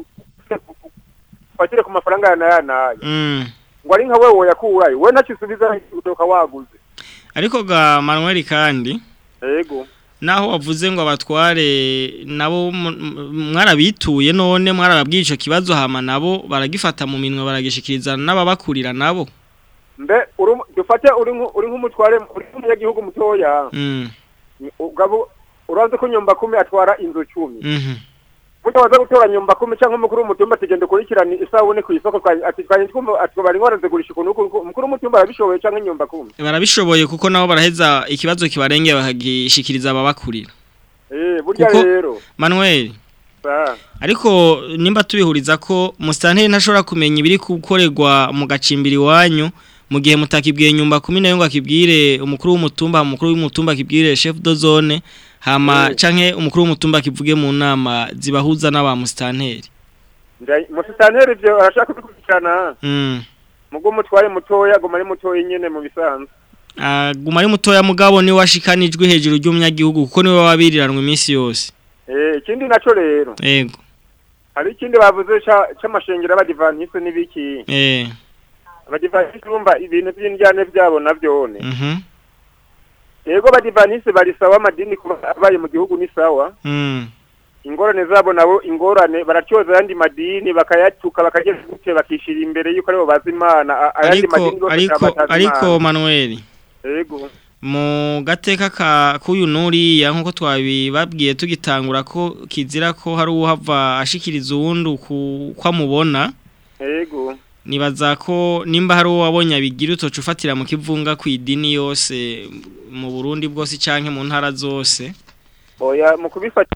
fatire ku mafaranga ya naya naya mm ngo ari nka wewe woyakurayo we ntakisubiza utoka waguze ariko ga Manuel kandi yego naho wavuze ngo abatware nabo mu- mu- mwarabituye none mwarababwiye ico kibazo hama nabo baragifata mu minwe baragishikiriza n'ababakurira nabo mbe uri umu- dufate uri nku- uri nk'umutware uri nk'umunyagihugu mutoya mm ugabo urazi ko nyumba kumi atwara inzu cumi mhm burya waza gutora nyumba kumi canke umukuru w'umutumba tugenda ukurikirana isabune kw'isoko twa- ati twanye twumva ati bari barazigurisha ukuntu uku- uku- umukuru w'umutumba arabishoboye canke nyumba kumi barabishoboye kuko nabo baraheza ikibazo kibarengeye bakagishikiriza ababakurira eh burya Kuko- rero Manuel sa ariko nimba tubihuriza ko musitanteri ntashobora kumenya ibiri gukorerwa mu gacimbiri iwanyu mu gihe mutakibwiye nyumba kumi nayo ngo akibwire umukuru w'umutumba umukuru w'umutumba akibwire chef de zone hama Mm. canke umukuru w'umutumba akivuge mu nama zibahuza n'aba musitanteri Nda- musitanteri ivyo arashaka kubikurikirana mm. mugo umutware mutoya aguma ari mutoya nyene mu bisanzwe aguma ari mutoya mugabo ni washikanijwe hejuru ry'umunyagihugu kuko niwe wabiriranwa iminsi yose eh ikindi naco rero yego hari ikindi bavuze ca- c'amashengero y'abadivantiste n'ibiki eh abadivantiste bumva ibintu vy'indyane vyabo navyone mhm yego abadivantiste bari sawa amadini kuba abaye mu gihugu ni sawa mm ingorane zabo nabo ingorane baracyoza ayandi madini bakayatuka bakageza gute bakishira imbere yuko aribo bazi imana a- ayandi ariko madini yose ariko akaba atazi ariko Imana. Manuel yego mu gateka ka k'uyu nuriya nk'uko twabibabwiye tugitangura ko kizira ko hari uwuhava ashikiriza uwundi uku- uko amubona yego nibaza ko nimba hari uwo wabonye abigira utoca ufatira mu kivunga ku idini yose mu burundi bwose cyangwa mu ntara zose oya mu kubifata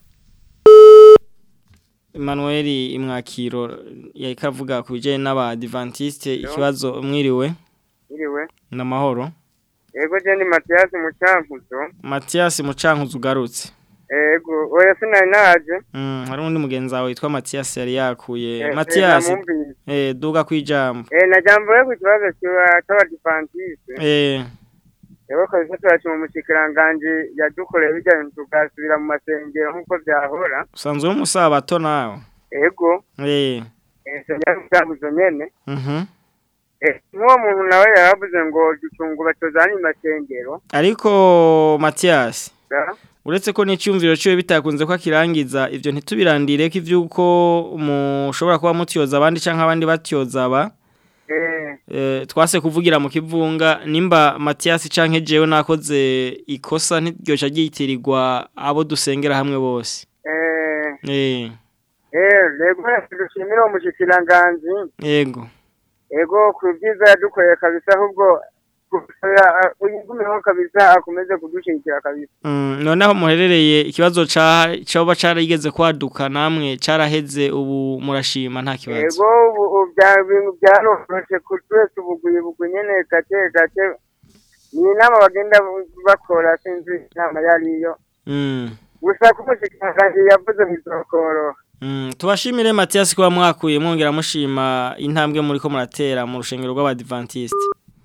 Emmanuel imwakiro yariko avuga ku bijyanye n'abadivantisite ikibazo mwiriwe Iriwe. n'amahoro Ego je ni Mathias Mucankuzo. matiyasi mucankuzi ugarutse Ego, oya sinari naje. Mm, hari undi mugenzi wawe witwa matiyasi yari yakuye Eh, eh, matiyasi namwumvise. eh, duga ku ijambo Eh najambo yo ku kibazo kiwa cy'abadivantiste. eh, Ego kabisa turashima umushikiranganje yadukoreye bijyanye tugasubira mu masengero nk'uko byahora. usanzwe uri umusabato nawe Ego, eh, eh senya Mucankuzo nyene. mhm. Eh nk'uwo muntu nawe yaravuze ngo ducungu batozana masengero. ariko matiyasi Da? uretse ko n'icyumviro cyiwe bitakunze ko akirangiza ibyo ntitubirandire ko iby'uko mushobora kuba mutyoza abandi cyangwa abandi batyoza aba Eh, Eh, twase kuvugira mu kivunga nimba Mathias canke jewe nakoze ikosa ntiryoca ryitirirwa abo dusengera hamwe bose eh, eh eh, lego dushimira uwo mushikiranganje. yego Ego ku byiza yadukoreye kabisa ahubwo uyigumeho kabisa akomeze kudushigikira kabisa mm, noneho muherereye ikibazo ca coba carigeze kwaduka namwe caraheze ubu murashima nta kibazo ego ubu ubu bya bintu byaroroshe ku twese ubuguye bugwi nyene gake gake ni inama bagenda bakora sinzi inama yariyo mm. gusa ko umushikiranganji yavuze bizokoroha Mm, tubashimire Mathias kuba mwakuye mwongera mushima intambwe muri ko muratera mu rushengero rw'abadventiste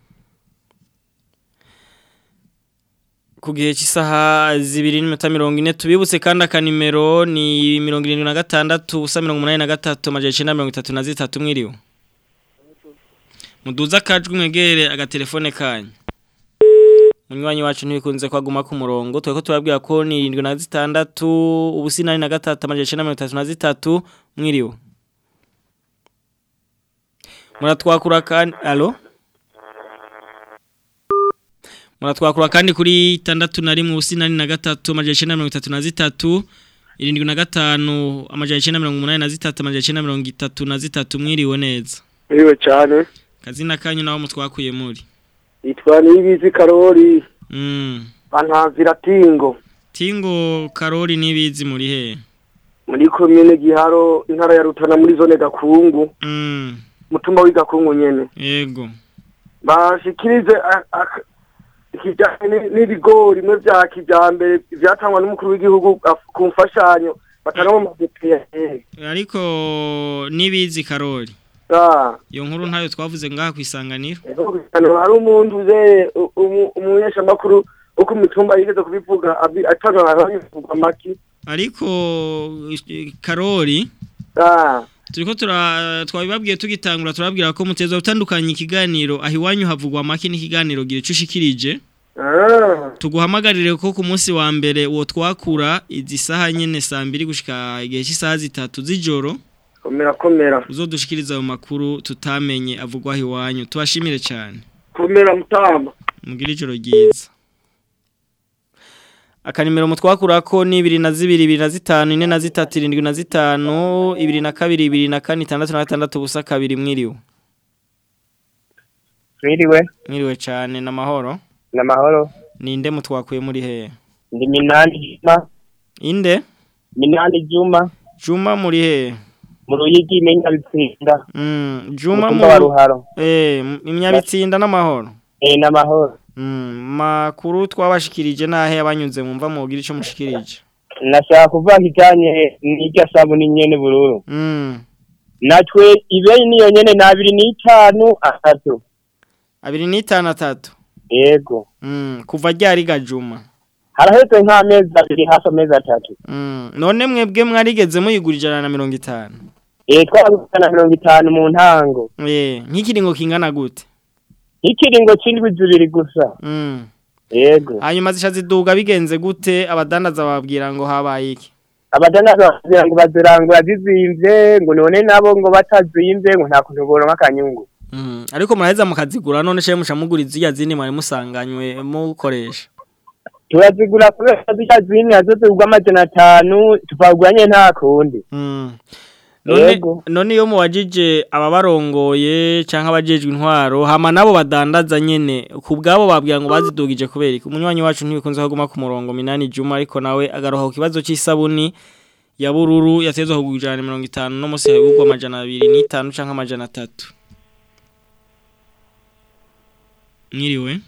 ku gihe cy'isaha zibiri n'iminota mirongo ine tubibutse kandi akanimero ni mirongo irindwi na gatandatu ubusa mirongo umunani na gatatu amajana icyenda mirongo itatu na zitatu mwiriwe muduze akajwi mwegere agatelefone kanyu munywanyi wacu ntibikunze kwaguma ku murongo tweko turabwira ko ni irindwi na zitandatu ubusinani na gatatu amajana icyenda mirongo itatu na zitatu mwiriwe muratwakura kandi alo muratwakura kandi kuri itandatu na rimwe ubusinani na gatatu amajana icyenda mirongo itatu na zitatu irindwi na gatanu amajana icyenda mirongo umunani na zitatu amajana icyenda mirongo itatu na zitatu mwiriwe neza Iriwe cyane kazina kanyu naho mutwakuye muri yitwa Niyibizi Karori mm. bantanzira tingo tingo karori nibizi muri he muri komine Giharo intara ya Rutana muri zone Gakungu mm. mutumba w'igakungu nyene yego bashikirize a- a- ikijanye ni- n'ibigori bimwe vya kijambere vyatangwa n'umukuru w'igihugu af- ku mfashanyo batanga mu madepe ariko nibizi karori Ah, iyo nkuru ntayo twavuze ngaha ku isanganiro hano hari umuntu uze umunyeshamakuru wo ku mitumba yigeze kubivuga abi- atanga abanyivugwa maki ariko eh, karori Ah, turiko tura twabibabwiye tugitangura turabwira ko muteza gutandukanya ikiganiro aho iwanyu havugwa make n'ikiganiro gira ico ushikirije ah, tuguhamagarire ko ku munsi wa mbere uwo twakura izi saha nyene saa mbiri gushika igihe cy'isaha zitatu z'ijoro komera komera uzodushikiriza ayo makuru tutamenye avugwa aho iwanyu tubashimire cyane komera mutamba mugire ijoro ryiza akanimero mutwakura ko ni ibiri na zibiri ibiri na zitanu ine na zitatu irindwi na zitanu ibiri na kabiri ibiri na kane itandatu na gatandatu ubusa kabiri mwiriwe Mwiriwe, mwiriwe cyane n'amahoro n'amahoro. ninde mutwakuye muri hehe Ndi Minani Juma, inde Minani Juma, juma muri hehe mu Ruyigi menya bitsinda. Mm, juma Umutumba wa Ruharo. eh m- imyabitsinda n'amahoro Eh n'amahoro. Mm, makuru twabashikirije nahe abanyuze mumva mugira ico mushikirije Nashaka kuvuga kijanye n'irya sabuni nyene bururu. Mm. Natwe ibeyi niyo nyene na abiri n'itanu atatu. abiri n'itanu atatu Yego. Mm, kuva ryari gajuma Haraheze nk'amezi abiri hafi amezi atatu. Mm, none mwebwe mwarigeze muyigura ijana na mirongo itanu Eh twaraguze na mirongo itanu mu ntango. Eh, nk'ikiringo kingana gute Ikiringo c'indwi zibiri gusa. Mm. Yego. hanyuma zisha ziduga bigenze gute abadandaza bababwira ngo habaye iki Abadandaza bagira ngo bazirangura zizimvye ngo none nabo ngo batazimvye ngo nta kuntu boronka akanyungu. Mm, ariko muraheza mukazigura none she mushamugura izirya zindi mwari musanganywe mukoresha turazigura kubera zirya zindi nazo zigurwa amajana atanu tuvaguranye nta kundi Mm. None none iyo muwajije ababarongoye canke abajejwe intwaro hama nabo badandaza nyene ku bwabo babwira ngo bazidugije kubera iki umunywanyi wacu ntibikunze kuguma ku murongo minani Juma ariko nawe agaroha ku kibazo c'isabuni ya bururu yatezwe kugujana 50 no musi hagurwa amajana 205 canke amajana 3 Mwiriwe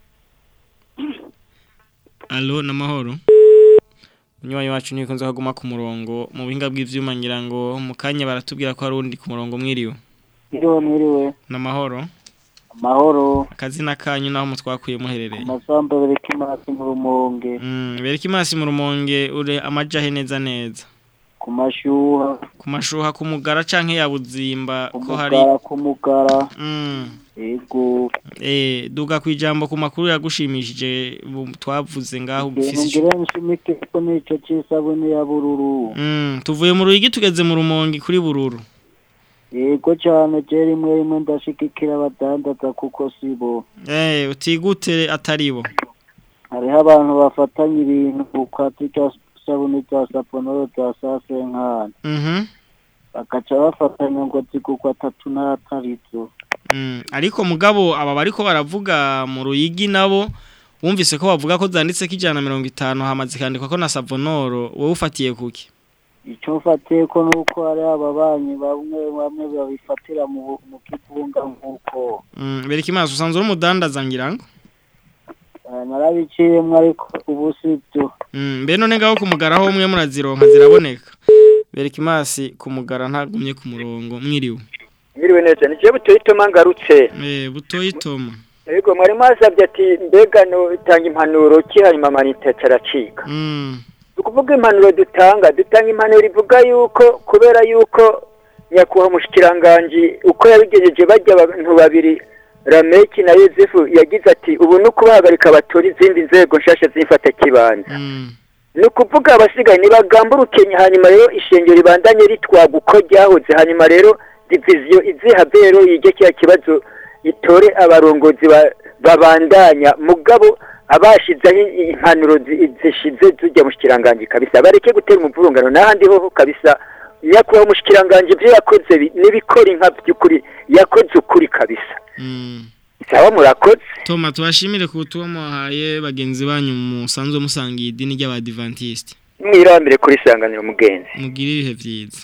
Allo namahoro Umunywanyi wacu ntibikunze kuguma ku murongo mu buhinga bw'ivyuma ngira ngo mu kanya baratubwira ko hari undi ku murongo mwiriwe Mwiriwe mwiriwe namahoro amahoro akazina kanyu naho mutwakuye muherereye amasambu bereka imasi mu rumonge Mm, bereka imasi mu rumonge ure amajahe neza neza ku mashyuha ku mashuha ku mugara canke ya buzimba ko hari umugara ku mugara Mm. yego Eh duga kwijambo ku makuru yagushimishije bu- twavuze ngaho ibintu ufise ico- ngira nshimike ko nico c'isabune ya bururu Mm, tuvuye mu ruyigi tugeze mu rumonge kuri bururu yego cane je rimwe rimwe ndashigikira abadandaza kuko sibo Eh utigute ataribo hariho abantu bafatanya ibintu ukati ca sabune za saponoro za sasenkani Mhm. bakaca bafatanya ngo zigurwa atatu n'atarizo Mm, ariko mugabo aba bariko baravuga mu ruyigi nabo wumvise ko bavuga ko zanditse ko ijana na mirongo itanu hamaze kandikwa ko na savonoro wowe ufatiye kuki icyo mfatiye ko nuko hari ababanyi bamwe bamwe babifatira mu mu kivunga nk'uko Mm, bereka imaso usanzwe uri umudandaza ngira ngo Eh, narabiciyemwo ariko ubu sibyo Mm, mbe none ngaho kumugara ho umwe murazironka ziraboneka bereka imasi kumugara ntagumye ku murongo mwiriwe Mwiriwe neza ni je butoyi toma ngarutse eh butoyi toma Ego mwari mwasabye ati mbega no itanga impanuro ki hanyuma manita caracika Mm. ukuvuga impanuro dutanga dutanga impanuro ivuga yuko kubera yuko nyakubahwa mushikiranganje uko yabigejeje bajya abantu babiri Rameki na Yozefu yagize ati ubu no kubahagarika abatora izindi nzego nshasha zifata kibanza ni ukuvuga abasigaye ntibagamburukenye hanyuma rero ishengero ribandanye ritwaga uko ryahoze hanyuma rero diviziyo izihabwe rero yige kiriya kibazo itore abarongozi ba- babandanya mugabo abashizeho impanuro zi- zishize zijya mu shikiranganji kabisa bareke gutera umuvurungano n'ahandi hoho kabisa nyakubahwa umushikiranganji ibyo yakoze bi- n'ibikora inka by'ukuri yakoze ukuri kabisa sawa murakoze Toma tubashimire ku butumwa muhaye bagenzi banyu musanzwe musangiye idini ry'abadivantiste mwirambire kuri sanganiro mugenzi mugire ibihe byiza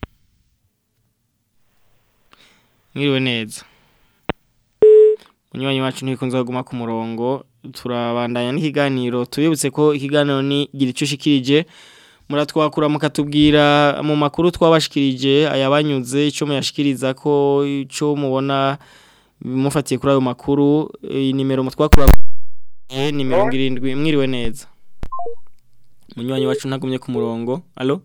mwiriwe neza munywanyi wacu ntikunze kuguma ku murongo turabandanya n'ikiganiro tubibutse ko ikiganiro ni gira icyo ushikirije muratwakura mukatubwira mu makuru twabashikirije ayabanyuze icyo muyashikiriza ko icyo mubona mufatiye kuri ayo makuru iyi nimero mutwakura eh, ni mirongo irindwi mwiriwe neza munywanyi wacu ntagumye ku murongo alo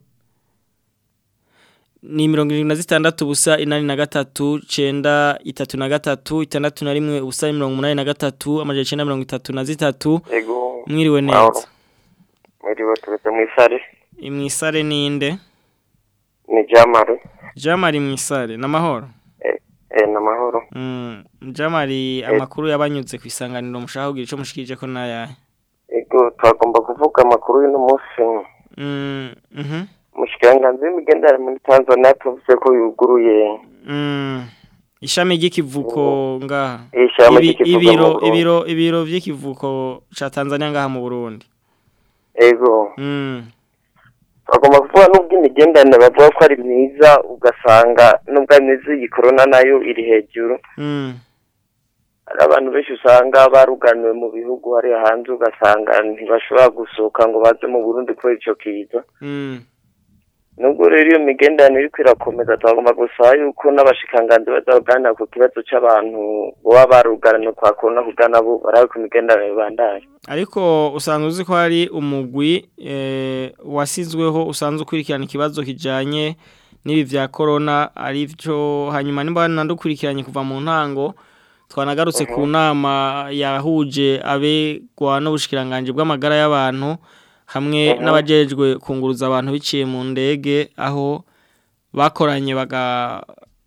ni mirongo irindwi na zitandatu ubusa inani na gatatu cenda itatu na gatatu itandatu na rimwe ubusa mirongo umunani na gatatu amajana icenda mirongo itatu na zitatu Ego. mwiriwe Mahoro. neza Mwiriwe tugeze mu isare. imwisare ninde Ni Jamari. jamari mwisare n'amahoro Eh namahoro. mm. jamari amakuru yabanyuze ku isanganiro mushaka kugira ico mushikirije ko nayahe Ego twagomba kuvuga amakuru y'uno munsi. mm. mhm Mushikiranganzi w'imigendere muri Tanzania tuvuze ko yuguruye Mm. Ishami ry'ikivuko ngaha. Ishami Ibi- ry'ikivuko mu ibiro Burundi. ibiro ibiro vy'ikivuko ca Tanzania ngaha mu Burundi. ego Mm. bagomba kuvuga n'ubwo imigenderanire bavuga ko ari myiza ugasanga n'ubwo ari myiza iyi korona nayo iri hejuru Mm. hari abantu benshi usanga baruganiwe mu bihugu hariya hanze ugasanga ntibashobora gusohoka ngo baze mu burundi kubera ico kiza Mm. nubwo rero iyo migenderanire iriko irakomeza twagomba gusaba yuko n'abashikanganzi bazaganira ku kibazo c'abantu boba baruganiwe kwa korona kugira nabo barabe ku migenderanire bandanye Ariko usanzwe uzi ko hari umugwi eh wasizweho usanzwe ukurikirana ikibazo kijanye n'ibi vya corona ari byo hanyuma nimba nandukurikiranye kuva mu ntango twanagarutse ku nama yahuje abegwa n'ubushikiranganje bw'amagara y'abantu hamwe Mhm. n'abajejwe kunguruza abantu biciye mu ndege aho bakoranye baga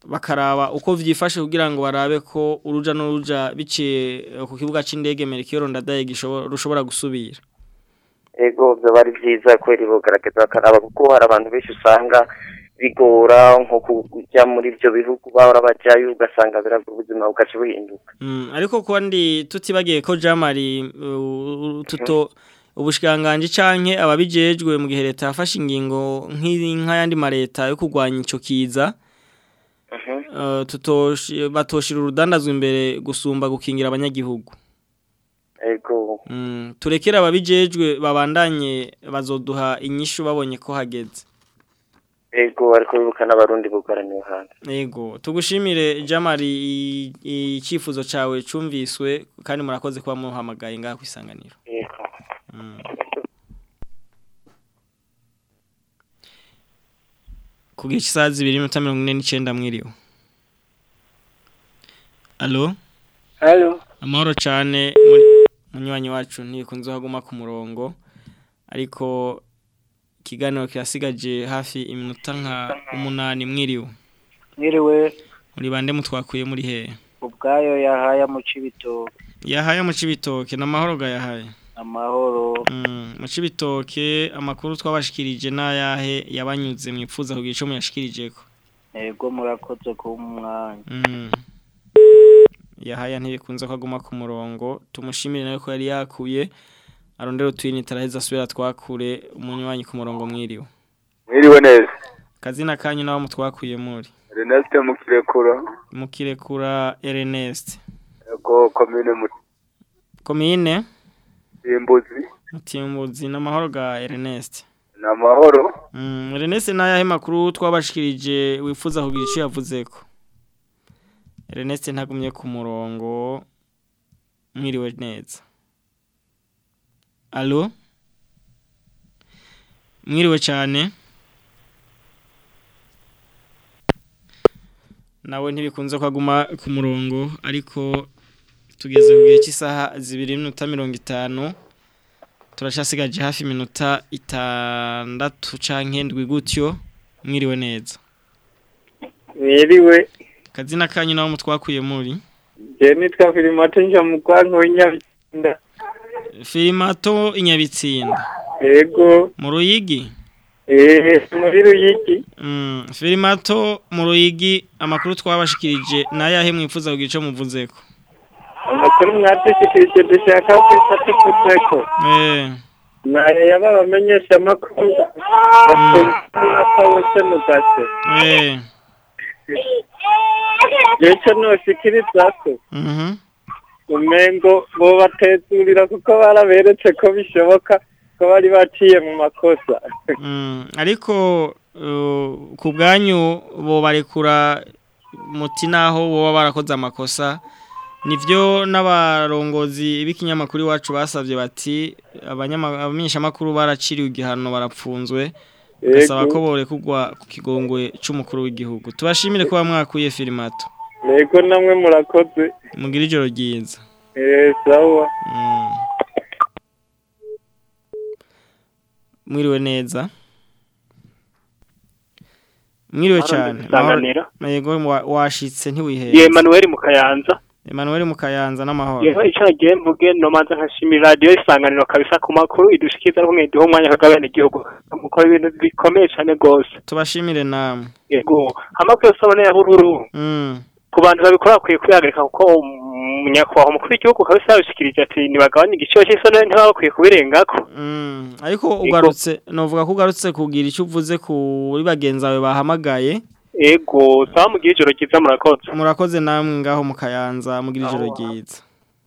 bakaraba uko vyifashe kugira ngo barabe ko uruja n'uruja biciye eh, ku kibuga c'indege Melchior Ndadaye gishobora rushobora gusubira ego byo bari byiza kweri bogaragaza bakaraba kuko hari abantu benshi usanga bigora nko kujya muri ibyo bihugu bahora bajyayo ugasanga biraga ubuzima bugaca buhinduka Mm, ariko kandi tutibagiye ko Jamari uh, tuto ubushikanganje canke ababijejwe mu gihe leta yafashe ingingo nk'inka yandi mareta yo kurwanya ico kiza uh, tutoshi batoshira urudandazwa imbere gusumba gukingira abanyagihugu ego mm, turekera ababijejwe babandanye bazoduha inyishu babonye ko hageze ego ariko bibuka n'abarundi bugaraniwe hanze Ego, tugushimire Jamari i- icyifuzo cawe cumviswe kandi murakoze kuba muhamagaye ngaha kwisanganiro. Yego. Mm. Kugira isaha zibiri n'iminota mirongo ine n'icenda mwiriwe. Allo? Allo? Amahoro cane muri- munywanyi wacu ntikunze haguma ku murongo ariko ikiganiro kirasigaje hafi iminota nka umunani mwiriwe. Mwiriwe Muri bande mutwakuye muri hehe? ubwayo yahaya mu cibitoke Yahaye mu cibitoke n'amahoro ga yahaye. amahoro Mm, mu cibitoke amakuru twabashikirije n'ayahe yabanyuze mwipfuza kugira ico muyashikirijeko. ego murakoze kuba umwanya Mm. Yahaya ntibikunze ko aguma ku murongo tumushimire nawe ko yari yakuye arondera utwini taraheza asubira twakure umunywanyi ku murongo mwiriwe. mwiriwe neza Kazina kanyu nawo mutwakuye muri. reneste mukirekura Mukirekura Ernest. ego komine Komine mutimbuzi Mutimbuzi n'amahoro ga Ernest. ni amahoro Mm, Ernest nayahe makuru twabashikirije wifuza kugira ico yavuzeko. Ernest ntagumye ku murongo mwiriwe neza. Allo? Mwiriwe cyane. Nawe ntibikunze kwaguma ku murongo ariko tugeze ku gihe cy'isaha zibiri n'iminota mirongo itanu turashasigaje hafi iminota itandatu canke ndwi gutyo mwiriwe neza mwiriwe kazina kanyu nawo mutwakuye muri je nitwa filimato nja mu kwanka w'inyabitsinda filimato inyabitsinda ego mu ruyigi eh muri ruyigi mm, filimato mu ruyigi amakuru twabashikirije nayahe mwifuza kugira ico muvuzeko amakuru mwadushikirije dushaka kwifata kuteko eh nayo yaba abamenyesha amakuru bose mu gace eh jeco noshikirizako mhm umengo bobatezurira kuko baraberetse ko bishoboka ko bari baciye mu makosa Mm, ariko uh, ku bwanyu bo barekura muti naho boba barakoze amakosa nivyo n'abarongozi b'ikinyamakuru iwacu basavye bati abanyama- abamenyeshamakuru baraciriwe igihano barapfunzwe basaba Yego. ko borekugwa ku kigongwe c'umukuru w'igihugu tubashimire kuba mwakuye filimato ego namwe murakoze mugira ijoro ryiza eh sawa Mm. mwiriwe neza mwiriwe Mahoro cyane Isanganiro. Mahoro- yego wa- washitse Ye ntiwiheze Emmanuel mu Kayanza. Emmanuel mu Kayanza n'amahoro Yeho ico nagiye mvuge no manza nkashimira radio isanganiro kabisa ku makuru idushikiza ko mwediho umwanya kagabane igihugu. Mukora ibintu bikomeye cyane gose. tubashimire namwe Yego. Amakuru yose ya bururu. Mm. Ku bantu babikora bakwiye kwihagarika kuko umunyakwaho umukuru w'igihugu kabisa yabishikirije ati nibagabanye igiciro cy'isoni ntibaba bakwiye kubirengako. Mm. ariko ugarutse novuga ko ugarutse kugira icyo uvuze kuri bagenzi bawe bahamagaye Ego, sawa mugira ijoro ryiza murakoze. murakoze namwe ngaho mu Kayanza mugira ijoro ryiza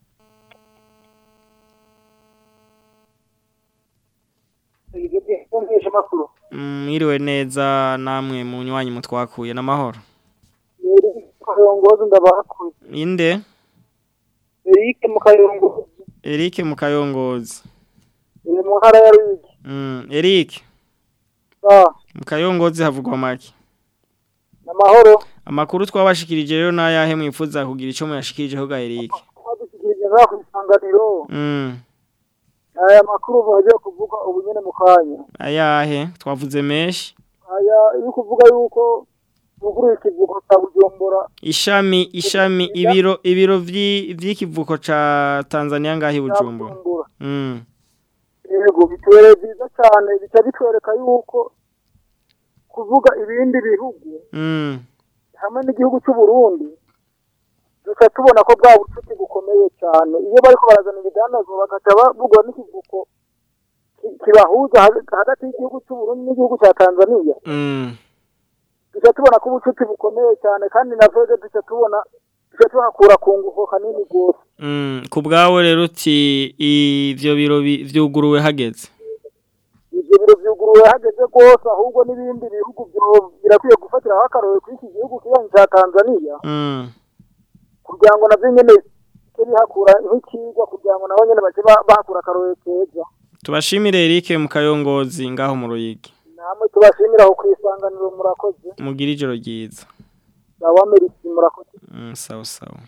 Mm, mwiriwe neza namwe mu nywanyi mutwakuye n'amahoro kayongozi ndabakuye inde Eric mu kayongozi Eric mu Kayongozi iri mu ntara ya Ruyigi Mm, Eric ah mu Kayongozi havugwa make namahoro amakuru twabashikirije rero nayahe mwifuza kugira ico muyashikirijeho ga Eric badushyikirije ngaho ku isanganiro Mm, aya makuru bagiye kuvuga ubu nyene mu kanya ayahe twavuze menshi aya iri kuvuga yuko buguruye ikivuko cya bujumbura ishami ishami ibiro ibiro vyi- vy'ikivuko ca Tanzania ngahi Bujumbura mm yego bitubereye byiza cyane bica bitwereka yuko kuvuga ibindi bihugu mm hamwe n'igihugu cy'u Burundi duca tubona ko bwa bucuti bukomeye cyane iyo bariko barazana ibidandazwa bagaca bavuga n'ikivuko ki- kibahuza hag- hagati y'igihugu cy'u Burundi n'igihugu cya Tanzania mm duca tubona ko ubucuti bukomeye cyane kandi na vege duca tubona duca tuhakura ku ngufu kanini rwose mm ku bwawe rero uti ivyo biro bi- vyuguruwe hageze ivyo biro vyuguruwe hageze rwose ahubwo n'ibindi bihugu byo- birakwiye gufatiraho akarorero kuri iki gihugu kibanyi cya Tanzania mm kugira ngo navyo nyene bice bihakura nk'ikigwa kugira ngo nabo nyene bace ba- bahakura akarorero keza tubashimire Eric mu kayongozi ngaho mu ruyigi namwe tubashimira aho kwisanganiro murakoze mugira ijoro ryiza sawa merisi murakoze Mm, sawa sawa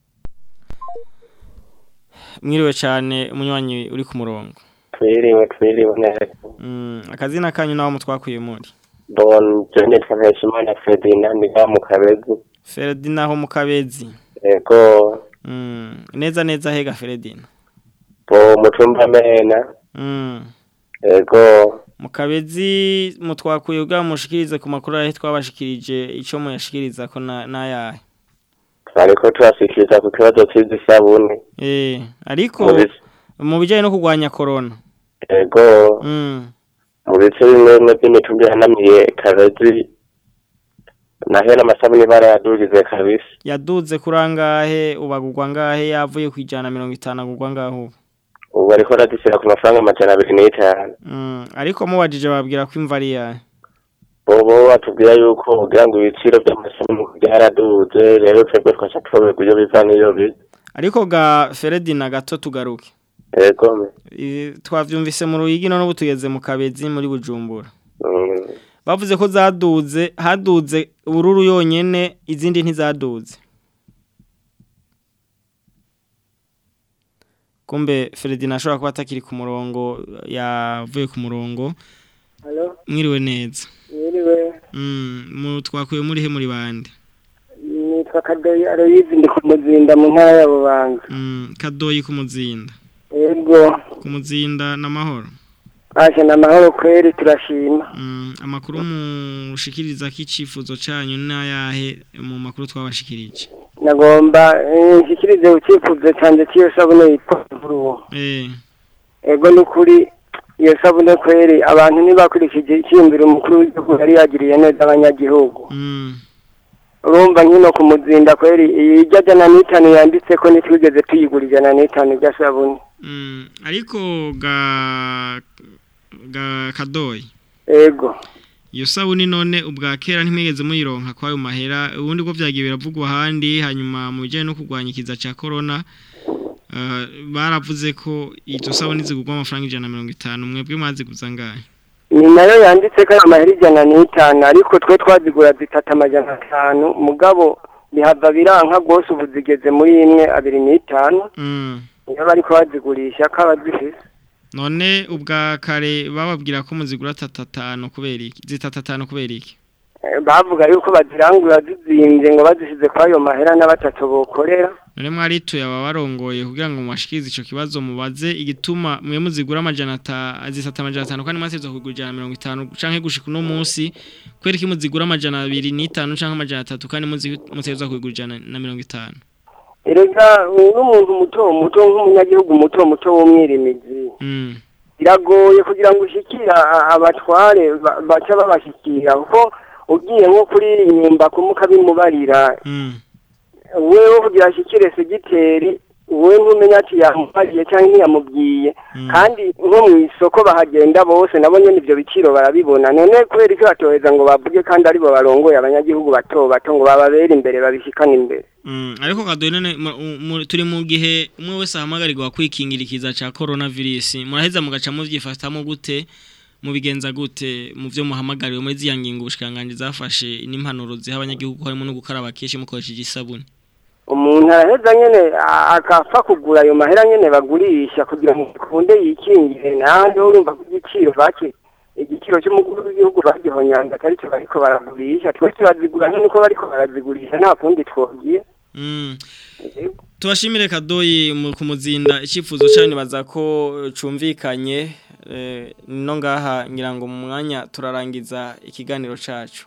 mwiriwe cyane umunywanyi uri ku murongo twiriwe twiriwe neza mm, akazina kanyu naho mutwakuye muri bon je nitwa Mpeshimana Ferdinand nga mu kabezi Ferdina ho mu kabezi ego mm, neza neza hega Ferdina bo mutumba mena mm. ego mu kabezi mutwakuye ubwa mushikirize ku makuru ahe twabashikirije ico muyashikiriza ko na nayahe twariko turashikiriza ku kibazo c'isabune eh ariko Mu bice- mu bijanye no kurwanya corona ego mm. mu bice bimwe bimwe by'imitumba yanamiye kabezi nahera amasabune barayadugize kabisa yaduze kurangahe ubagurwa ngahe yavuye ku ijana mirongo itanu agurwa ngahe ubu ubu bariko baradushyira ku mafaranga amajana abiri n'itanu mm. ariko mubajije babwira ko imva ari yahe bobo batubwira yuko kugira ngo ibiciro by'amasabune byaraduze rero twebwe twaca tuyoberwa iyo biva n'iyo biza ariko ga Feredina gato tugaruke ego me I- twavyumvise mu ruyigi none ubu tugeze mu kabezi muri bujumbura Mm. bavuze ko zaduze haduze ubururu yonyene izindi ntizaduze kumbe Feredina ashobora kuba atakiri ku murongo yavuye ku murongo Halo, mwiriwe neza mwiriwe mm, mu twakuye muri he muri bande nitwa Kadoyi Aloyizi ndi ku muzinda mu ntara ya Bubanza mm, kadoyi ku muzinda yego ku muzinda n'amahoro aje na mahoro kweri turashima mm, amakuru mushikiriza ko icifuzo canyu n'ayahe mu makuru twabashikirije nagomba eh, nshikirize ucyifuzo canje cy'iyo sabune yitwa Vuruwo eh ego n'ukuri iyo sabune kweri abantu ntibakurikije icyiyumviro umukuru w'igihugu yari yagiriye neza abanyagihugu mm. urumva nkino ku muzinda kweri iyi ijya jana n'itanu yanditse ko ntitwigeze tuyigura ijana n'itanu rya sabune Mm, ariko ga ga kadoyi ego iyo sabuni none ubwa kera ntimwigeze muyironka kwayo mahera ubundi bwo vyagiye biravugwa ahandi hanyuma mu bijanye no kurwanya ikiza ca corona uh, baravuze ko izo sabuni zigurwa amafaranga ijana na mirongo itanu mwebwe mwaziguza ngahe ni nayo yanditse ko ari amahera ijana n'itanu ariko twe twazigura zitatu amajana atanu mugabo bihava biranka rwose ubu zigeze muri imwe abiri n'itanu mm. iyo bariko bazigurisha ko abazifise none ubwa kare bababwira ko muzigura tatatanu kubera iki zitatatanu kubera iki Eh, bavuga yuko bazirangura zizimbye ngo bazisize kwa ayo mahera na batatu bokorera none mwarituye aba barongoye kugira ngo mubashikirize ico kibazo mubaze igituma mwe muzigura amajana ata zisata amajana atanu kandi mwasezwe kugura ijana na mirongo itanu canke gushika uno munsi kubera iki muzigura amajana abiri n'itanu canke amajana atatu kandi muzi- mutezwa kugura ijana na mirongo itanu erega n'umuntu muto muto nk'umunyagihugu muto muto w'umwirimizi mm. biragoye kugira ngo ushikira a- abatware ba- baca babashikira kuko ugiye nko kuririmba kumuka bimubarira mm. wewe kugira ashikire segiteri we ntumenya ati yamubariye cyangwa ntiyamubwiye kandi nko mu isoko bahagenda bose nabo nyene ivyo biciro barabibona none kubera icyo batoheza ngo bavuge kandi aribo barongoye abanyagihugu bato bato ngo bababere imbere babishikane imbere Mm, ariko kadoyi none mu- mu- turi mu gihe umwe wese ahamagarirwa kwikingira ikiza ca coronavirus muraheza mugaca muvyifatamo gute mubigenza gute mu vyo muhamagariwe muri ziya ngingo ubushikanganje zafashe n'impanuro ziha abanyagihugu harimo no gukaraba kenshi mukoresheje isabuni umuntu araheza nyene a- akapfa kugura ayo mahera nyene bagurisha kugira ngo kunde yikingire nahandi ho urumva ko igiciro baki igiciro igiciro cy'umukuru w'igihugu bagihonyanga atari cyo bariko baragurisha twe turazigura nuko bariko barazigurisha nta kundi twogiye Mm. Tubashimire kadoyi mu kumuzinda icyifuzo cyane baza ko cumvikanye eh, no ngaha ngira ngo mu mwanya turarangiza ikiganiro cacu.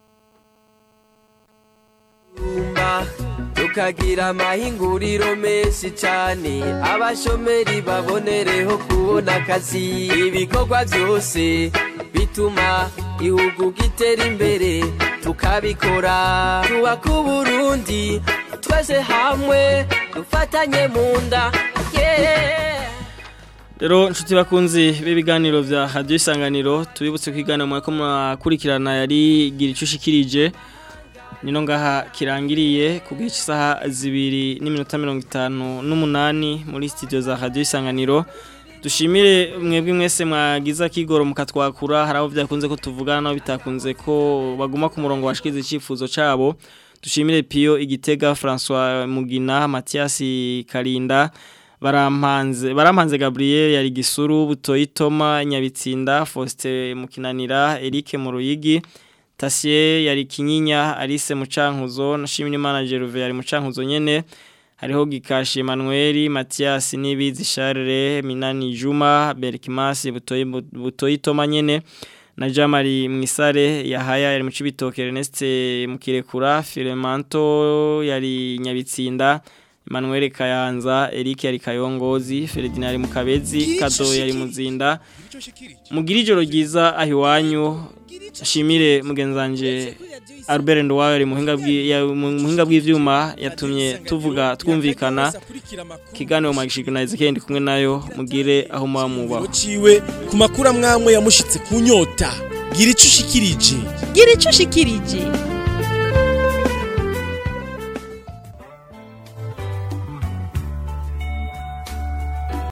Tumba tukagira amahinguriro menshi cyane abashomeri babonereho kubona akazi ibikorwa byose bituma ihugu gitera imbere tukabikora twubaka uburundi twese hamwe dufatanye mu nda yeah. Rero nshuti bakunzi b'ibiganiro vya Radio Isanganiro tubibutse kwigana mu ko mwakurikirana yari gira icushikirije nino ngaha kirangiriye ku gihe cy'isaha zibiri n'iminota mirongo itanu n'umunani muri studio za Radio Isanganiro dushimire mwebwe mwese mwagize akigoro mukatwakura hari abo byakunze ko tuvugana nabo bitakunze ko baguma ku murongo washikiza icyifuzo cabo dushimire Pio Igitega François Mugina Mathias Karinda barampanze barampanze Gabriel yari gisuru butoyi Toma Nyabitsinda Faustin Mukinanira Eric Muruyigi Tasie yari kinyinya Alice Mucankuzo nashimye manager Ruve yari Mucankuzo nyene hariho Gikashi Emmanuel Mathias Nibizi Charles Minani Juma Berkimas butoyi butoyi Toma nyene na Jamari Mwisare yahaya yari mu cibitoke Ernest Mukirekura Filemanto yari Nyabitsinda Emmanuel Kayanza Eric yari Kayongozi Ferdinand Mukabezi Kado yari Muzinda Mugira ijoro ryiza ahiwanyu shimire mugenzanje Albert Ndwaye ari muhinga muhinga bw'ivyuma yatumye tuvuga twumvikana kiganiro magishiko na Ezekiel ndi kumwe nayo mugire aho muba ciwe ku makuru amwamwe yamushitse ku nyota gira icushikirije gira icushikirije